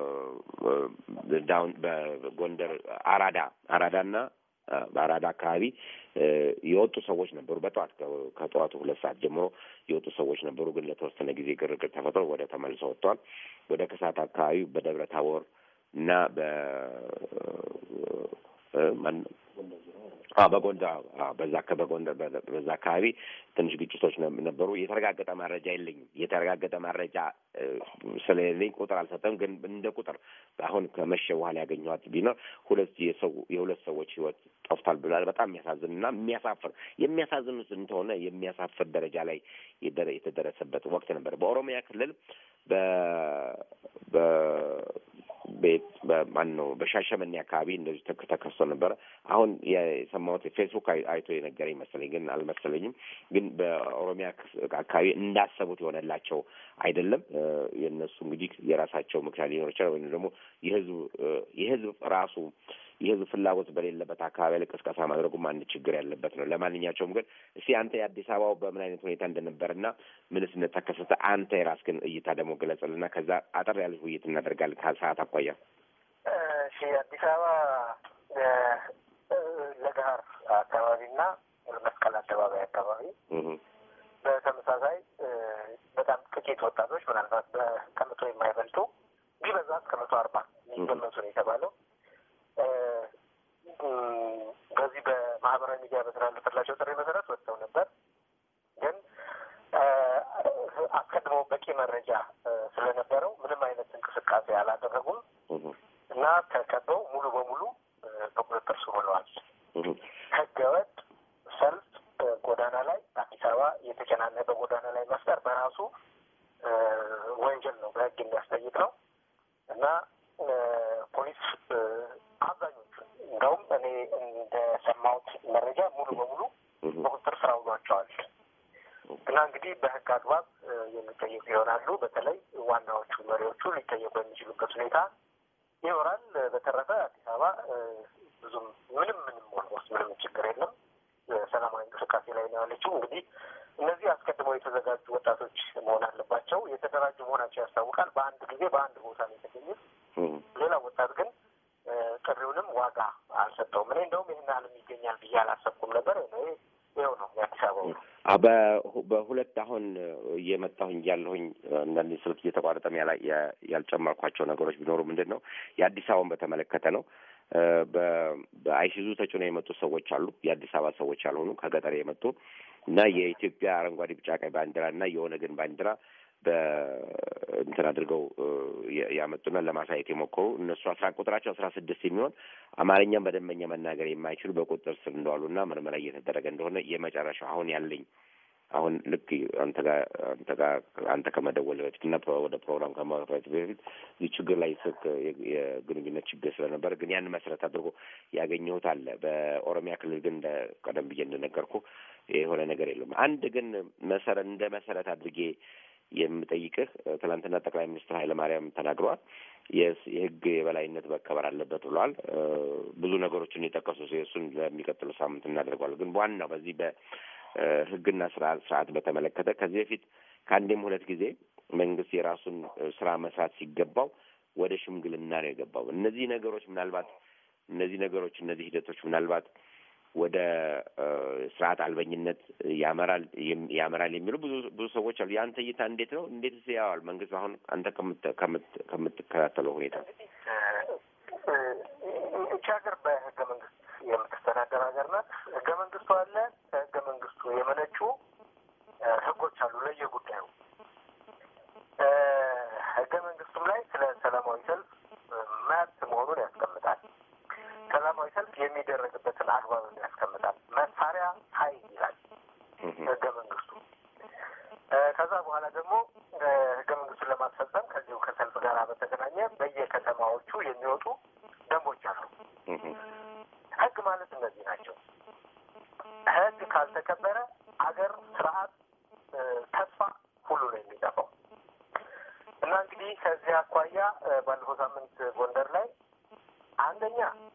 ዳውን በጎንደር አራዳ አራዳና በአራዳ አካባቢ የወጡ ሰዎች ነበሩ። በጠዋት ከጠዋቱ ሁለት ሰዓት ጀምሮ የወጡ ሰዎች ነበሩ። ግን ለተወሰነ ጊዜ ግርግር ተፈጥሮ ወደ ተመልሰው ወጥተዋል። ወደ ከሰዓት አካባቢ በደብረ ታቦር እና በ በጎንደር በዛ በጎንደር በዛ አካባቢ ትንሽ ግጭቶች ነበሩ። የተረጋገጠ መረጃ የለኝም። የተረጋገጠ መረጃ ስለሌለኝ ቁጥር አልሰጠም። ግን እንደ ቁጥር አሁን ከመሸ በኋላ ያገኘኋት ቢኖር ሁለት የሰው የሁለት ሰዎች ህይወት ጠፍቷል ብሏል። በጣም የሚያሳዝን እና የሚያሳፍር የሚያሳዝን እንደሆነ የሚያሳፍር ደረጃ ላይ የተደረሰበት ወቅት ነበር። በኦሮሚያ ክልል በ በ ቤት በማን ነው በሻሸመኔ አካባቢ እንደዚህ ተከስቶ ነበረ። አሁን የሰማሁት ፌስቡክ አይቶ የነገረኝ መሰለኝ፣ ግን አልመሰለኝም። ግን በኦሮሚያ አካባቢ እንዳሰቡት የሆነላቸው አይደለም። የእነሱ እንግዲህ የራሳቸው ምክንያት ሊኖር ይችላል። ወይም ደግሞ የህዝብ የህዝብ ራሱ የህዝብ ፍላጎት በሌለበት አካባቢ ላይ ቅስቀሳ ማድረጉም አንድ ችግር ያለበት ነው። ለማንኛቸውም ግን እስቲ አንተ የአዲስ አበባው በምን አይነት ሁኔታ እንደነበረና ምንስ እንደተከሰተ አንተ የራስህን እይታ ደግሞ ገለጸልና ከዛ አጠር ያለ ውይይት እናደርጋለን ከሰዓት አኳያ።
እሺ አዲስ አበባ ለገሀር አካባቢና መስቀል አደባባይ አካባቢ በተመሳሳይ በጣም ጥቂት ወጣቶች ምናልባት ከመቶ የማይበልጡ ቢበዛ እስከ መቶ አርባ የሚገመቱ ነው የተባለው በዚህ በማህበራዊ ሚዲያ በተላለፈላቸው ጥሪ መሰረት ወጥተው ነበር። ግን አስቀድሞ በቂ መረጃ ስለነበረው ምንም አይነት እንቅስቃሴ አላደረጉም እና ተከበው ሙሉ በሙሉ በቁጥጥር ስር ውለዋል። ህገወጥ ሰልፍ ጎዳና ላይ አዲስ አበባ የተጨናነቀ ጎዳና ላይ መፍጠር በራሱ ወንጀል ነው፣ በህግ የሚያስጠይቅ ነው እና ፖሊስ አብዛኞቹ እንደውም እኔ እንደሰማሁት መረጃ ሙሉ በሙሉ በቁጥጥር ስር አውሏቸዋል እና እንግዲህ በህግ አግባብ የሚጠየቁ ይሆናሉ። በተለይ ዋናዎቹ መሪዎቹ ሊጠየቁ የሚችሉበት ሁኔታ ይኖራል። በተረፈ አዲስ አበባ ብዙም ምንም ምንም ኦልሞስት ምንም ችግር የለም። ሰላማዊ እንቅስቃሴ ላይ ነው ያለችው። እንግዲህ እነዚህ አስቀድመው የተዘጋጁ ወጣቶች መሆን አለባቸው። የተደራጁ መሆናቸው ያስታውቃል። በአንድ ጊዜ በአንድ ቦታ ነው የተገኙት። ሌላ ወጣት ግን ጥሪውንም ዋጋ አልሰጠውም። እኔ እንደውም ይህን ያህልም ይገኛል ብዬ አላሰብኩም ነበር። ይኸው ነው የአዲስ አበባ
በሁለት አሁን እየመጣሁኝ ያለሁኝ አንዳንድ ስልክ እየተቋረጠም ያልጨመርኳቸው ነገሮች ቢኖሩ ምንድን ነው የአዲስ አበባን በተመለከተ ነው። በአይሲዙ ተጭኖ የመጡ ሰዎች አሉ። የአዲስ አበባ ሰዎች ያልሆኑ ከገጠር የመጡ እና የኢትዮጵያ አረንጓዴ፣ ቢጫ፣ ቀይ ባንዲራ እና የኦነግን ባንዲራ በእንትን አድርገው ያመጡና ለማሳየት የሞከሩ እነሱ አስራ ቁጥራቸው አስራ ስድስት የሚሆን አማርኛም በደንበኛ መናገር የማይችሉ በቁጥጥር ስር እንደዋሉና ምርመራ እየተደረገ እንደሆነ የመጨረሻው አሁን ያለኝ አሁን ልክ አንተ ጋር አንተ ጋር አንተ ከመደወል በፊት እና ወደ ፕሮግራም ከማለት በፊት እዚህ ችግር ላይ ስልክ የግንኙነት ችግር ስለነበር ግን ያን መሰረት አድርጎ ያገኘሁት አለ። በኦሮሚያ ክልል ግን እንደ ቀደም ብዬ እንደነገርኩ የሆነ ነገር የለም። አንድ ግን መሰረት እንደ መሰረት አድርጌ የምጠይቅህ ትናንትና ጠቅላይ ሚኒስትር ኃይለማርያም ተናግረዋል። የህግ የበላይነት መከበር አለበት ብለዋል። ብዙ ነገሮችን የጠቀሱ እሱን ለሚቀጥለው ሳምንት እናደርገዋለን። ግን ዋናው በዚህ በህግና ስርዓት በተመለከተ ከዚህ በፊት ከአንዴም ሁለት ጊዜ መንግስት የራሱን ስራ መስራት ሲገባው ወደ ሽምግልና ነው የገባው። እነዚህ ነገሮች ምናልባት እነዚህ ነገሮች እነዚህ ሂደቶች ምናልባት ወደ ስርዓት አልበኝነት ያመራል ያመራል የሚሉ ብዙ ብዙ ሰዎች አሉ። የአንተ እይታ እንዴት ነው? እንዴት ያዋል መንግስት አሁን አንተ ከምትከታተለው ሁኔታ
እቺ ሀገር በህገ መንግስት የምትስተዳደር ሀገር ናት። ህገ መንግስቱ አለ። ከህገ መንግስቱ የመነጩ ህጎች አሉ ለየጉዳዩ። ህገ መንግስቱም ላይ ስለ ሰላማዊ ሰልፍ መብት መሆኑን ያስቀምጣል። ሰላማዊ ሰልፍ የሚደረግበትን አግባብ ያስቀምጣል። መሳሪያ ኃይል ይላል ህገ መንግስቱ። ከዛ በኋላ ደግሞ ህገ መንግስቱን ለማስፈጸም ከዚሁ ከሰልፍ ጋር በተገናኘ በየከተማዎቹ የሚወጡ ደንቦች አሉ። ህግ ማለት እነዚህ ናቸው። ህግ ካልተከበረ አገር፣ ስርዓት፣ ተስፋ ሁሉ ነው የሚጠፋው እና እንግዲህ ከዚህ አኳያ ባለፈው ሳምንት ጎንደር ላይ አንደኛ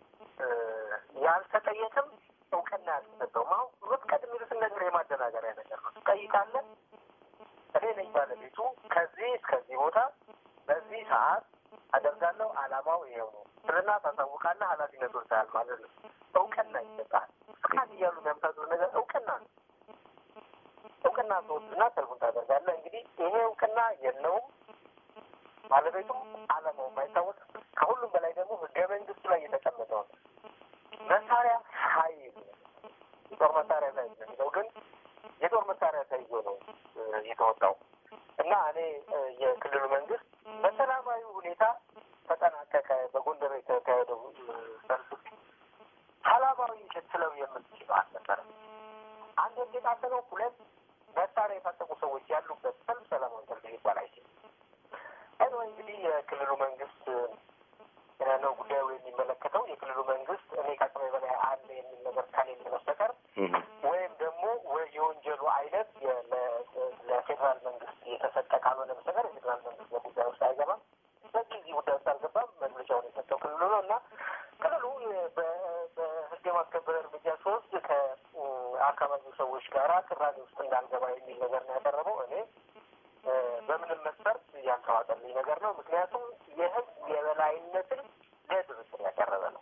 ያልተጠየቅም እውቅና ያልተሰጠውም አሁን መፍቀድ የሚሉትን ነገር የማደናገሪያ ነገር ነው። ትጠይቃለህ። እኔ ነኝ ባለቤቱ ከዚህ እስከዚህ ቦታ በዚህ ሰዓት አደርጋለሁ። አላማው ይሄው ነው ስልና ታሳውቃለህ። ኃላፊነት ወስደሃል ማለት ነው። እውቅና ይሰጣል። ፍቃድ እያሉ የሚያምታዙት ነገር እውቅና ነው። እውቅና ተወስድና ሰልፉን ታደርጋለህ። እንግዲህ ይሄ እውቅና የለውም ባለቤቱም አላማው የማይታወቅ ከሁሉም በላይ ደግሞ ህገ መንግስቱ ላይ የተቀመጠው ነው። መሳሪያ ኃይል የጦር መሳሪያ ላይ የሚለው ግን የጦር መሳሪያ ተይዞ ነው የተወጣው እና እኔ የክልሉ መንግስት በሰላማዊ ሁኔታ ተጠናቀቀ። በጎንደር የተካሄደው ሰልፍ ሰላማዊ ልትለው የምትችለው አልነበረም። አንድ የታሰበው ሁለት መሳሪያ የታጠቁ ሰዎች ያሉበት ሰልፍ ሰላማዊ ሰልፍ ሊባል አይችልም። እኔ እንግዲህ የክልሉ መንግስት ነው ጉዳዩ የሚመለከተው። የክልሉ መንግስት እኔ ከአቅሜ በላይ አለ የሚል ነገር ከሌለ በስተቀር ወይም ደግሞ የወንጀሉ አይነት ለፌዴራል መንግስት የተሰጠ ካልሆነ በስተቀር የፌዴራል መንግስት በጉዳይ ውስጥ አይገባም። በዚህ ጉዳይ ውስጥ አልገባም። መግለጫውን የሰጠው ክልሉ ነው እና ክልሉ ከአካባቢው ሰዎች ጋራ ቅራኔ ውስጥ እንዳልገባ የሚል ነገር ነው ያቀረበው። እኔ በምንም መስፈርት ያልተዋጠልኝ ነገር ነው። ምክንያቱም የህግ የበላይነትን ለድርድር ያቀረበ ነው።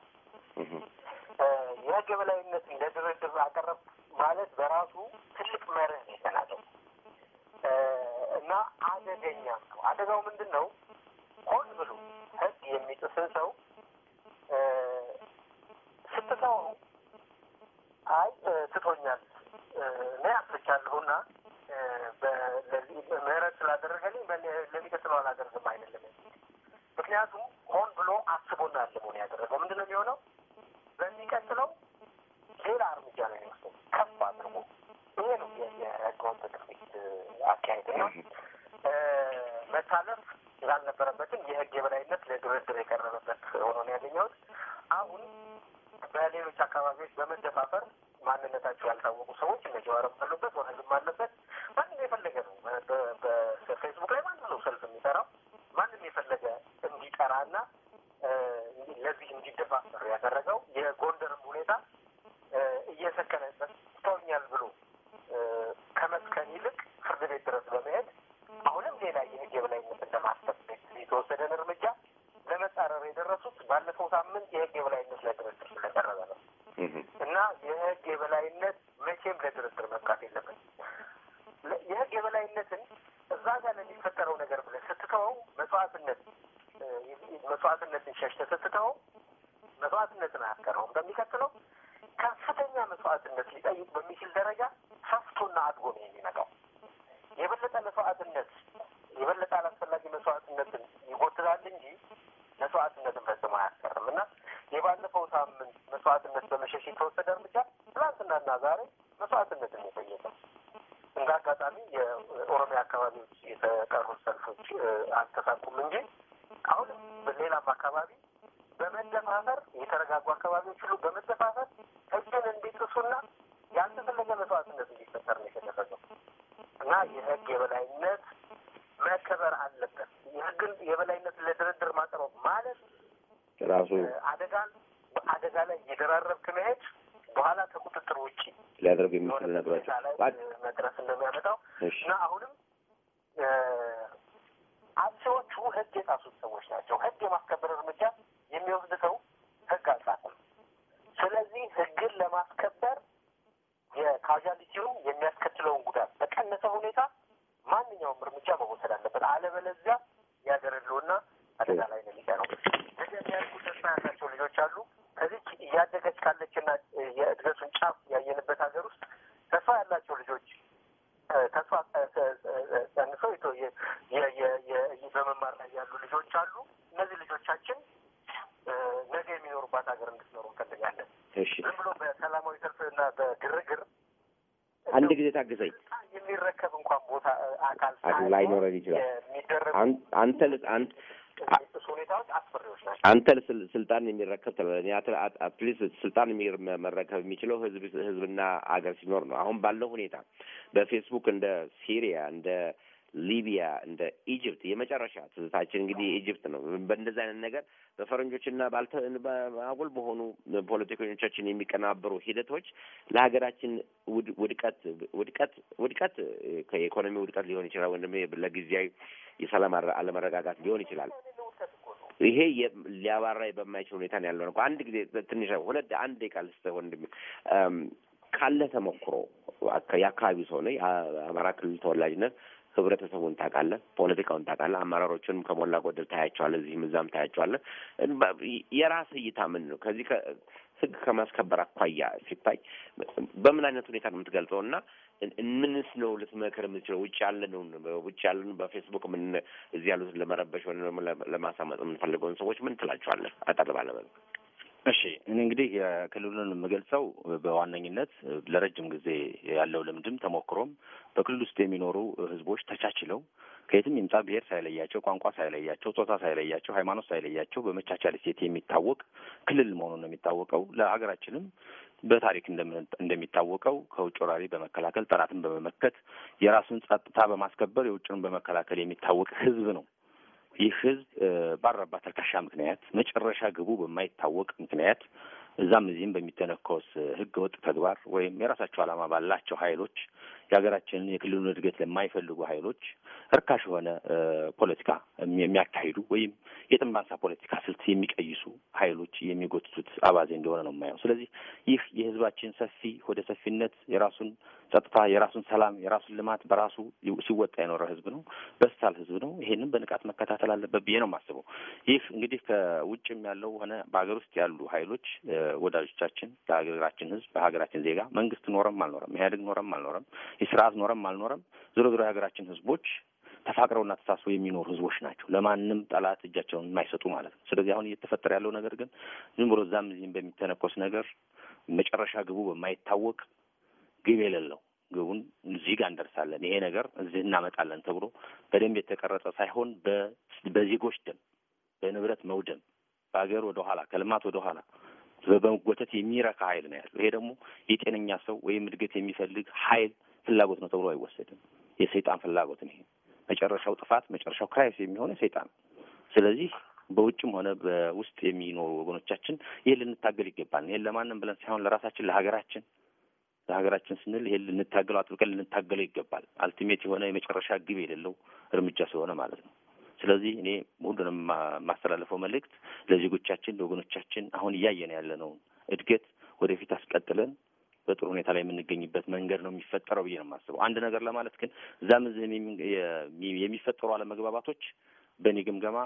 የህግ የበላይነትን ለድርድር አቀረብ ማለት በራሱ ትልቅ መርህ ነው የተናገው እና አደገኛ ነው። አደጋው ምንድን ነው? ሆን ብሎ ህግ የሚጥስን ሰው ስትተው አይ ትቶኛል እኔ አጥፍቻለሁና ምህረት ስላደረገልኝ ለሚቀጥለው አላደርግም አይደለም። ምክንያቱም ሆን ብሎ አስቦና አልሞ ነው ያደረገው። ምንድን ነው የሚሆነው? በሚቀጥለው ሌላ እርምጃ ነው የሚወስደው ከፍ አድርጎ። ይሄ ነው የህገወጥ ድርጊት አካሄድ ነው። መታለፍ ያልነበረበትን የህግ የበላይነት ለድርድር የቀረበበት ሆኖ ነው ያገኘሁት። አሁን በሌሎች አካባቢዎች በመደፋፈር ማንነታቸው ያልታወቁ ሰዎች እነ ጀዋርም አሉበት፣ ወረድም አለበት። ማንም የፈለገ ነው በፌስቡክ ላይ ማንም ነው ሰልፍ የሚጠራው ማንም የፈለገ እንዲጠራና ለዚህ እንዲደፋፈር ያደረገው የጎንደርም ሁኔታ እየሰከነበት ትተውኛል ብሎ ከመስከን ይልቅ ፍርድ ቤት ድረስ በመሄድ አሁንም ሌላ የህግ የበላይነትን ለማስጠበቅ የተወሰደን እርምጃ ለመጻረር የደረሱት ባለፈው ሳምንት የህግ የበላይነት ለድርድር ስለቀረበ ነው እና የህግ የበላይነት መቼም ለድርድር መብቃት የለበት። የህግ የበላይነትን እዛ ጋር ለሚፈጠረው ነገር ብለህ ስትተወው መስዋዕትነት መስዋዕትነትን ሸሽተህ ስትተወው መስዋዕትነትን አያስቀረውም። በሚቀጥለው ከፍተኛ መስዋዕትነት ሊጠይቅ በሚችል ደረጃ ሰፍቶና አድጎ ነው የሚመጣው። የበለጠ መስዋዕትነት የበለጠ አላስፈላጊ መስዋዕትነትን ይጎትታል እንጂ መስዋዕትነትን ፈጽሞ አያስቀርም እና የባለፈው ሳምንት መስዋዕትነት በመሸሽ የተወሰደ እርምጃ ትናንትናና ዛሬ መስዋዕትነትን የጠየቀ እንደ አጋጣሚ የኦሮሚያ አካባቢዎች የተቀሩት ሰልፎች አልተሳኩም እንጂ አሁንም በሌላም አካባቢ በመደፋፈር የተረጋጉ አካባቢዎች ሁሉ በመደፋፈር ህግን እንዲጥሱና ያልተፈለገ መስዋዕትነት እንዲፈጠር ነው የተደረገው እና የህግ የበላይነት መከበር አለበት። የህግን የበላይነት ለድርድር ማቅረብ ማለት
ራሱ
አደጋን አደጋ ላይ እየደራረብክ መሄድ በኋላ ከቁጥጥር ውጭ
ሊያደርጉ የሚችሉ ነገሮች
መድረስ እንደሚያመጣው እና አሁንም አጥፊዎቹ ህግ የጣሱት ሰዎች ናቸው። ህግ የማስከበር እርምጃ የሚወስድ ሰው ህግ አልጣሰም። ስለዚህ ህግን ለማስከበር የካዣሊቲውን የሚያስከትለውን ጉዳት በቀነሰ ሁኔታ ማንኛውም እርምጃ መወሰድ አለበት። አለበለዚያ ያገረሉና አደጋ ላይ ነው የሚቀረው። ነገ የሚያድጉ ተስፋ ያላቸው ልጆች አሉ። ከዚች እያደገች ካለችና የእድገቱን ጫፍ ያየንበት ሀገር ውስጥ ተስፋ ያላቸው ልጆች ተስፋ ጸንሰው በመማር ላይ ያሉ ልጆች አሉ። እነዚህ ልጆቻችን ነገ የሚኖሩባት ሀገር እንድትኖሩ እንፈልጋለን። ዝም ብሎ በሰላማዊ ሰልፍና በግርግር
አንድ ጊዜ ታግዘኝ
የሚረከብ እንኳን ቦታ አካል
ላይኖረን ይችላል።
የሚደረጉ
አንተ አንተ
ሁኔታዎች አስፈሪዎች ናቸው።
አንተ ስልጣን የሚረከብ ትላለህ። አትሊስት ስልጣን መረከብ የሚችለው ህዝብ ህዝብና አገር ሲኖር ነው። አሁን ባለው ሁኔታ በፌስቡክ እንደ ሲሪያ እንደ ሊቢያ እንደ ኢጅፕት የመጨረሻ ትዝታችን እንግዲህ ኢጅፕት ነው። በእንደዚህ አይነት ነገር በፈረንጆችና ባልተ አጉል በሆኑ ፖለቲከኞቻችን የሚቀናበሩ ሂደቶች ለሀገራችን ውድቀት ውድቀት ውድቀት ከኢኮኖሚ ውድቀት ሊሆን ይችላል፣ ወይም ለጊዜያዊ የሰላም አለመረጋጋት ሊሆን ይችላል። ይሄ ሊያባራ በማይችል ሁኔታ ነው ያለው። አንድ ጊዜ ትንሽ ሁለት አንድ ደቂቃ ልስጥህ ወንድሜ ካለ ተሞክሮ የአካባቢው ሰው ነህ፣ የአማራ ክልል ተወላጅነት ህብረተሰቡን ታውቃለህ፣ ፖለቲካውን ታውቃለህ፣ አመራሮቹንም ከሞላ ጎደል ታያቸዋለህ፣ እዚህም እዛም ታያቸዋለህ። የራስህ እይታ ምን ነው? ከዚህ ህግ ከማስከበር አኳያ ሲታይ በምን አይነት ሁኔታ ነው የምትገልጸው? እና ምንስ ነው ልትመክር የምትችለው? ውጭ ያለነው ውጭ ያለን በፌስቡክ ምን እዚህ ያሉትን ለመረበሽ ወይም ለማሳመጥ የምንፈልገውን ሰዎች ምን ትላቸዋለህ? አጠር ባለ መልኩ።
እሺ እኔ እንግዲህ የክልሉን የምገልጸው በዋነኝነት ለረጅም ጊዜ ያለው ልምድም ተሞክሮም በክልል ውስጥ የሚኖሩ ህዝቦች ተቻችለው ከየትም ይምጣ ብሔር ሳይለያቸው፣ ቋንቋ ሳይለያቸው፣ ጾታ ሳይለያቸው፣ ሃይማኖት ሳይለያቸው በመቻቻል እሴት የሚታወቅ ክልል መሆኑን ነው የሚታወቀው። ለሀገራችንም በታሪክ እንደሚታወቀው ከውጭ ወራሪ በመከላከል ጠላትን በመመከት የራሱን ጸጥታ በማስከበር የውጭን በመከላከል የሚታወቅ ህዝብ ነው። ይህ ህዝብ ባረባ ተልካሻ ምክንያት መጨረሻ ግቡ በማይታወቅ ምክንያት እዛም እዚህም በሚተነኮስ ህገ ወጥ ተግባር ወይም የራሳቸው ዓላማ ባላቸው ኃይሎች የሀገራችንን የክልሉን እድገት ለማይፈልጉ ኃይሎች እርካሽ የሆነ ፖለቲካ የሚያካሂዱ ወይም የጥንባንሳ ፖለቲካ ስልት የሚቀይሱ ኃይሎች የሚጎትቱት አባዜ እንደሆነ ነው የማየው። ስለዚህ ይህ የህዝባችን ሰፊ ወደ ሰፊነት የራሱን ጸጥታ፣ የራሱን ሰላም፣ የራሱን ልማት በራሱ ሲወጣ የኖረ ህዝብ ነው። በሳል ህዝብ ነው። ይሄንን በንቃት መከታተል አለበት ብዬ ነው የማስበው። ይህ እንግዲህ ከውጭም ያለው ሆነ በሀገር ውስጥ ያሉ ኃይሎች ወዳጆቻችን፣ ለሀገራችን ህዝብ፣ በሀገራችን ዜጋ መንግስት ኖረም አልኖረም፣ ኢህአዴግ ኖረም አልኖረም፣ የስርዓት ኖረም አልኖረም፣ ዞሮ ዞሮ የሀገራችን ህዝቦች ተፋቅረውና ተሳስበው የሚኖሩ ህዝቦች ናቸው። ለማንም ጠላት እጃቸውን የማይሰጡ ማለት ነው። ስለዚህ አሁን እየተፈጠረ ያለው ነገር ግን ዝም ብሎ እዛም እዚህም በሚተነኮስ ነገር መጨረሻ ግቡ በማይታወቅ ግብ የሌለው ግቡን እዚህ ጋር እንደርሳለን፣ ይሄ ነገር እዚህ እናመጣለን ተብሎ በደንብ የተቀረጸ ሳይሆን በዜጎች ደም፣ በንብረት መውደም፣ በሀገር ወደ ኋላ ከልማት ወደ ኋላ በመጎተት የሚረካ ኃይል ነው ያለው። ይሄ ደግሞ የጤነኛ ሰው ወይም እድገት የሚፈልግ ኃይል ፍላጎት ነው ተብሎ አይወሰድም። የሰይጣን ፍላጎት ነው ይሄ። መጨረሻው ጥፋት መጨረሻው ክራይስ የሚሆነው ሰይጣን። ስለዚህ በውጭም ሆነ በውስጥ የሚኖሩ ወገኖቻችን ይህን ልንታገል ይገባል። ይህን ለማንም ብለን ሳይሆን ለራሳችን ለሀገራችን ለሀገራችን ስንል ይሄን ልንታገለው አጥብቀን ልንታገለው ይገባል። አልቲሜት የሆነ የመጨረሻ ግብ የሌለው እርምጃ ስለሆነ ማለት ነው። ስለዚህ እኔ ሁሉንም የማስተላለፈው መልእክት ለዜጎቻችን ለወገኖቻችን አሁን እያየን ያለነውን እድገት ወደፊት አስቀጥለን በጥሩ ሁኔታ ላይ የምንገኝበት መንገድ ነው የሚፈጠረው ብዬ ነው የማስበው። አንድ ነገር ለማለት ግን እዛም እዚህም የሚፈጠሩ አለመግባባቶች በእኔ ግምገማ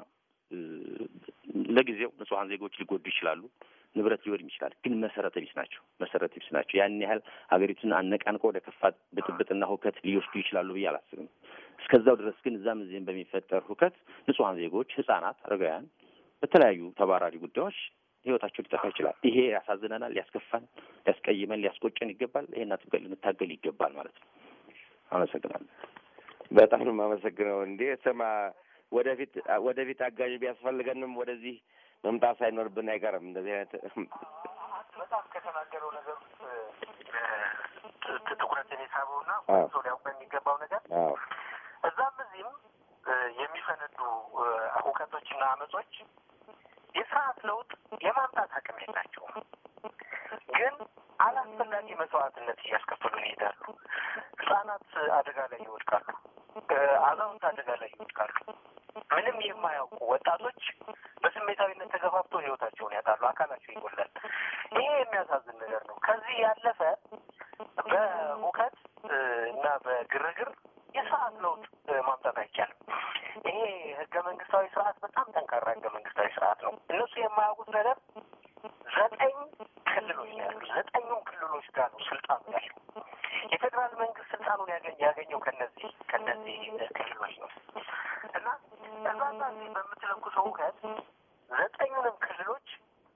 ለጊዜው ንጹሐን ዜጎች ሊጎዱ ይችላሉ፣ ንብረት ሊወድም ይችላል። ግን መሰረተ ቢስ ናቸው፣ መሰረተ ቢስ ናቸው። ያን ያህል ሀገሪቱን አነቃንቆ ወደ ከፋ ብጥብጥና ሁከት ሊወስዱ ይችላሉ ብዬ አላስብም። እስከዛው ድረስ ግን እዛም እዚህም በሚፈጠር ሁከት ንጹሐን ዜጎች፣ ህጻናት፣ አረጋውያን በተለያዩ ተባራሪ ጉዳዮች ህይወታቸው ሊጠፋ ይችላል። ይሄ ያሳዝነናል፣ ሊያስከፋን፣ ሊያስቀይመን፣ ሊያስቆጨን ይገባል። ይሄን አጥብቀን ልንታገል ይገባል ማለት ነው። አመሰግናለሁ።
በጣም ነው የማመሰግነው። እንዴ ስማ፣ ወደፊት ወደፊት አጋዥ ቢያስፈልገንም ወደዚህ መምጣት ሳይኖርብን አይቀርም። እንደዚህ አይነት
በጣም ከተናገረው ነገር ትኩረትን የሳበውና ሰው ሊያውቅ የሚገባው ነገር እዛም እዚህም የሚፈነዱ ሁከቶችና አመጾች የስርዓት ለውጥ የማምጣት አቅም የላቸውም። ግን አላስፈላጊ መስዋዕትነት እያስከፈሉን ይሄዳሉ። ህጻናት አደጋ ላይ ይወድቃሉ። አዛውንት አደጋ ላይ ይወድቃሉ። ምንም የማያውቁ ወጣቶች በስሜታዊነት ተገፋፍተው ህይወታቸውን ያጣሉ። አካላቸው ይጎላል። ይሄ የሚያሳዝን ነገር ነው። ከዚህ ያለፈ በሁከት እና በግርግር የስርዓት ለውጥ ማምጣት አይቻልም። ይሄ ህገ መንግስታዊ ስርዓት በጣም ጠንካራ ህገ መንግስታዊ ስርዓት ነው። እነሱ የማያውቁት ነገር ዘጠኝ ክልሎች ነው ያሉ። ዘጠኙም ክልሎች ጋር ነው ስልጣኑ ያለው። የፌዴራል መንግስት ስልጣኑን ያገኘው ከነዚህ ከነዚህ ክልሎች ነው እና እዛዛ በምትለኩሰው ሁከት ዘጠኙንም ክልሎች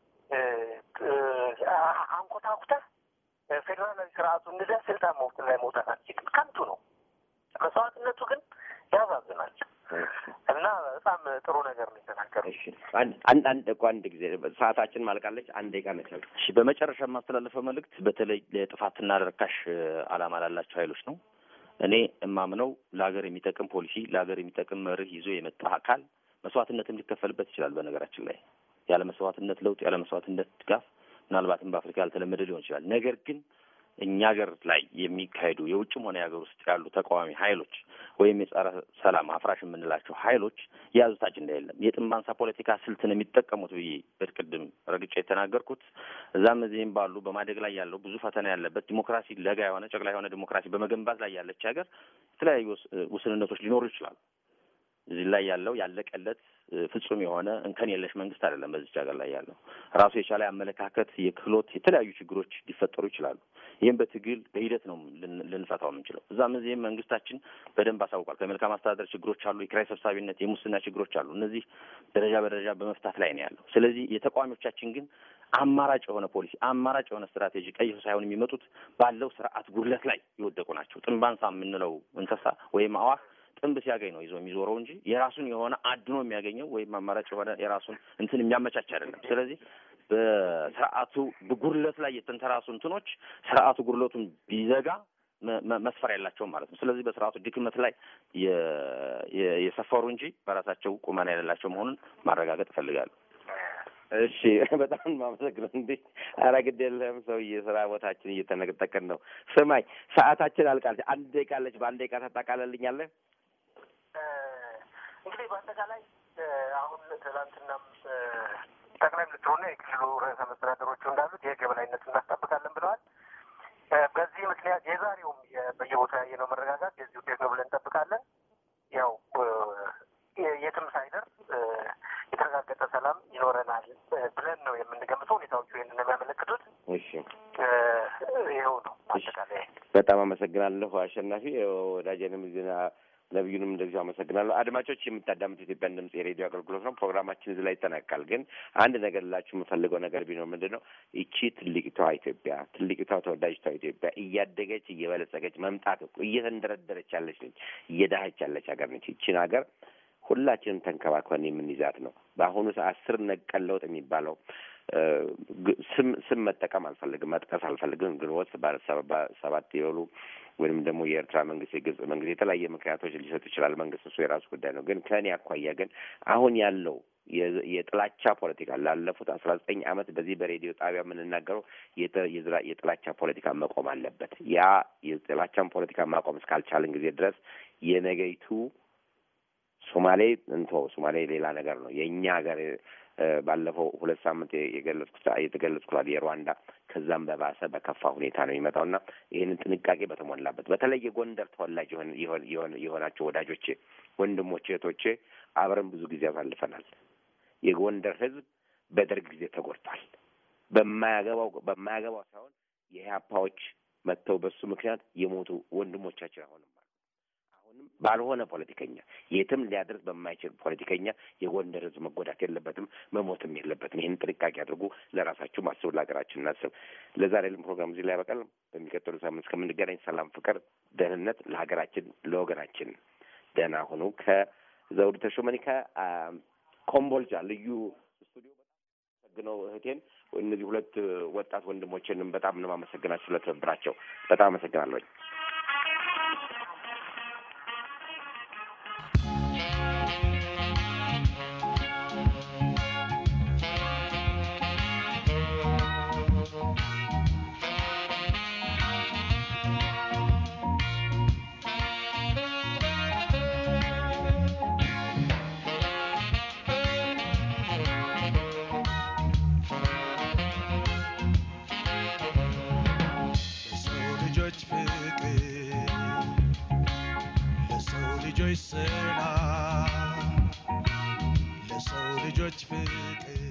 አንኮታኩተህ ፌዴራላዊ ስርዓቱ እንደዚያ ስልጣን መውጥ ላይ መውጣት አትችልም። ከንቱ ነው። መስዋዕትነቱ ግን ያሳዝናል እና በጣም ጥሩ ነገር ነው የተናገረው።
አንድ አንድ እኮ አንድ ጊዜ ሰዓታችን ማልቃለች። አንድ ደቂቃ ነች።
እሺ፣ በመጨረሻ የማስተላለፈው መልእክት በተለይ ለጥፋትና ለርካሽ ዓላማ ላላቸው ኃይሎች ነው። እኔ እማምነው ለሀገር የሚጠቅም ፖሊሲ ለሀገር የሚጠቅም መርህ ይዞ የመጣ አካል መስዋዕትነትም ሊከፈልበት ይችላል። በነገራችን ላይ ያለ መስዋዕትነት ለውጥ ያለ መስዋዕትነት ድጋፍ ምናልባትም በአፍሪካ ያልተለመደ ሊሆን ይችላል። ነገር ግን እኛ ሀገር ላይ የሚካሄዱ የውጭም ሆነ የሀገር ውስጥ ያሉ ተቃዋሚ ኃይሎች ወይም የጸረ ሰላም አፍራሽ የምንላቸው ኃይሎች የያዙት አጀንዳ የለም። የጥንባንሳ ፖለቲካ ስልትን የሚጠቀሙት ብዬ በቅድም ረግጬ የተናገርኩት እዛም እዚህም ባሉ በማደግ ላይ ያለው ብዙ ፈተና ያለበት ዲሞክራሲ ለጋ የሆነ ጨቅላ የሆነ ዲሞክራሲ በመገንባት ላይ ያለች ሀገር የተለያዩ ውስንነቶች ሊኖሩ ይችላሉ። እዚህ ላይ ያለው ያለቀለት ፍጹም የሆነ እንከን የለሽ መንግስት አይደለም። በዚች ሀገር ላይ ያለው ራሱ የቻለ አመለካከት፣ የክህሎት፣ የተለያዩ ችግሮች ሊፈጠሩ ይችላሉ። ይህም በትግል በሂደት ነው ልንፈታው የምንችለው። እዛም እዚህም መንግስታችን በደንብ አሳውቋል። ከመልካም አስተዳደር ችግሮች አሉ፣ የኪራይ ሰብሳቢነት፣ የሙስና ችግሮች አሉ። እነዚህ ደረጃ በደረጃ በመፍታት ላይ ነው ያለው። ስለዚህ የተቃዋሚዎቻችን ግን አማራጭ የሆነ ፖሊሲ አማራጭ የሆነ ስትራቴጂ ቀይሶ ሳይሆን የሚመጡት ባለው ስርዓት ጉድለት ላይ የወደቁ ናቸው። ጥንባንሳ የምንለው እንስሳ ወይም አዋፍ ጥንብ ሲያገኝ ነው ይዞ የሚዞረው እንጂ የራሱን የሆነ አድኖ የሚያገኘው ወይም አማራጭ የሆነ የራሱን እንትን የሚያመቻች አይደለም። ስለዚህ በስርዓቱ ጉድለት ላይ የተንተራሱ እንትኖች ስርዓቱ ጉድለቱን ቢዘጋ መስፈር ያላቸውም ማለት ነው። ስለዚህ በስርዓቱ ድክመት ላይ የሰፈሩ እንጂ በራሳቸው ቁመና የሌላቸው መሆኑን ማረጋገጥ እፈልጋለሁ።
እሺ በጣም ማመሰግነው። እንዴ ኧረ ግድ የለህም ሰውዬ፣ ስራ ቦታችን እየተነጠቅን ነው። ስማኝ ሰዓታችን አልቃለች። አንድ ደቂቃ አለች። በአንድ ደቂቃ ታጣቃለልኛለህ?
እንግዲህ በአጠቃላይ አሁን ትናንትናም ጠቅላይ ሚኒስትሩና የክልሉ ርዕሰ መስተዳደሮቹ እንዳሉት የህግ የበላይነት እናስጠብቃለን ብለዋል። በዚህ ምክንያት የዛሬውም በየቦታ ያየነው መረጋጋት የዚህ ውጤት ነው ብለን እንጠብቃለን። ያው የትም ሳይደርስ የተረጋገጠ ሰላም ይኖረናል ብለን ነው የምንገምተው። ሁኔታዎቹ ይህንን ነው የሚያመለክቱት።
እሺ
ይኸው ነው አጠቃላይ።
በጣም አመሰግናለሁ አሸናፊ ወዳጄንም ዜና ነቢዩንም እንደዚሁ አመሰግናለሁ። አድማጮች የምታዳምት ኢትዮጵያን ድምጽ የሬዲዮ አገልግሎት ነው። ፕሮግራማችን እዚህ ላይ ይጠናቃል። ግን አንድ ነገር ላችሁ የምፈልገው ነገር ቢኖር ምንድን ነው ይቺ ትልቂቷ ኢትዮጵያ ትልቂቷ ተወዳጅቷ ኢትዮጵያ እያደገች እየበለጸገች መምጣት እኮ እየተንደረደረች ያለች ነች፣ እየዳኸች ያለች ሀገር ነች። ይቺን ሀገር ሁላችንም ተንከባክበን የምንይዛት ነው። በአሁኑ ሰዓት ስር ነቀል ለውጥ የሚባለው ስም ስም መጠቀም አልፈልግም፣ መጥቀስ አልፈልግም። ግንቦት ሰባት የሆኑ ወይም ደግሞ የኤርትራ መንግስት፣ የግብጽ መንግስት የተለያየ ምክንያቶች ሊሰጡ ይችላል። መንግስት እሱ የራሱ ጉዳይ ነው። ግን ከእኔ አኳያ ግን አሁን ያለው የጥላቻ ፖለቲካ ላለፉት አስራ ዘጠኝ ዓመት በዚህ በሬዲዮ ጣቢያ የምንናገረው የጥላቻ ፖለቲካ መቆም አለበት። ያ የጥላቻን ፖለቲካ ማቆም እስካልቻልን ጊዜ ድረስ የነገይቱ ሶማሌ እንቶ ሶማሌ ሌላ ነገር ነው። የእኛ ሀገር ባለፈው ሁለት ሳምንት የገለጽኩት የተገለጽኩት የሩዋንዳ ከዛም በባሰ በከፋ ሁኔታ ነው የሚመጣው እና ይህንን ጥንቃቄ በተሞላበት በተለይ የጎንደር ተወላጅ የሆናቸው ወዳጆቼ፣ ወንድሞቼ፣ እህቶቼ አብረን ብዙ ጊዜ አሳልፈናል። የጎንደር ሕዝብ በደርግ ጊዜ ተጎድቷል። በማያገባው በማያገባው ሳይሆን የኢህአፓዎች መጥተው በሱ ምክንያት የሞቱ ወንድሞቻችን አሁንም አሁንም ባልሆነ ፖለቲከኛ የትም ሊያደርስ በማይችል ፖለቲከኛ የጎንደር ህዝብ መጎዳት የለበትም፣ መሞትም የለበትም። ይህን ጥንቃቄ አድርጉ። ለራሳችሁ አስቡ፣ ለሀገራችን እናስብ። ለዛሬ ልን ፕሮግራም እዚህ ላይ ያበቃል። በሚቀጥሉ ሳምንት እስከምንገናኝ ሰላም፣ ፍቅር፣ ደህንነት ለሀገራችን ለወገናችን። ደህና ሁኑ። ከዘውዱ ተሾመኒ ከኮምቦልቻ ልዩ ስቱዲዮ በጣም አመሰግነው እህቴን እነዚህ ሁለት ወጣት ወንድሞችንም በጣም ነው የማመሰግናቸው ስለትብብራቸው። በጣም አመሰግናለሁኝ።
ልጆች ስራ ለሰው ልጆች ፍቅር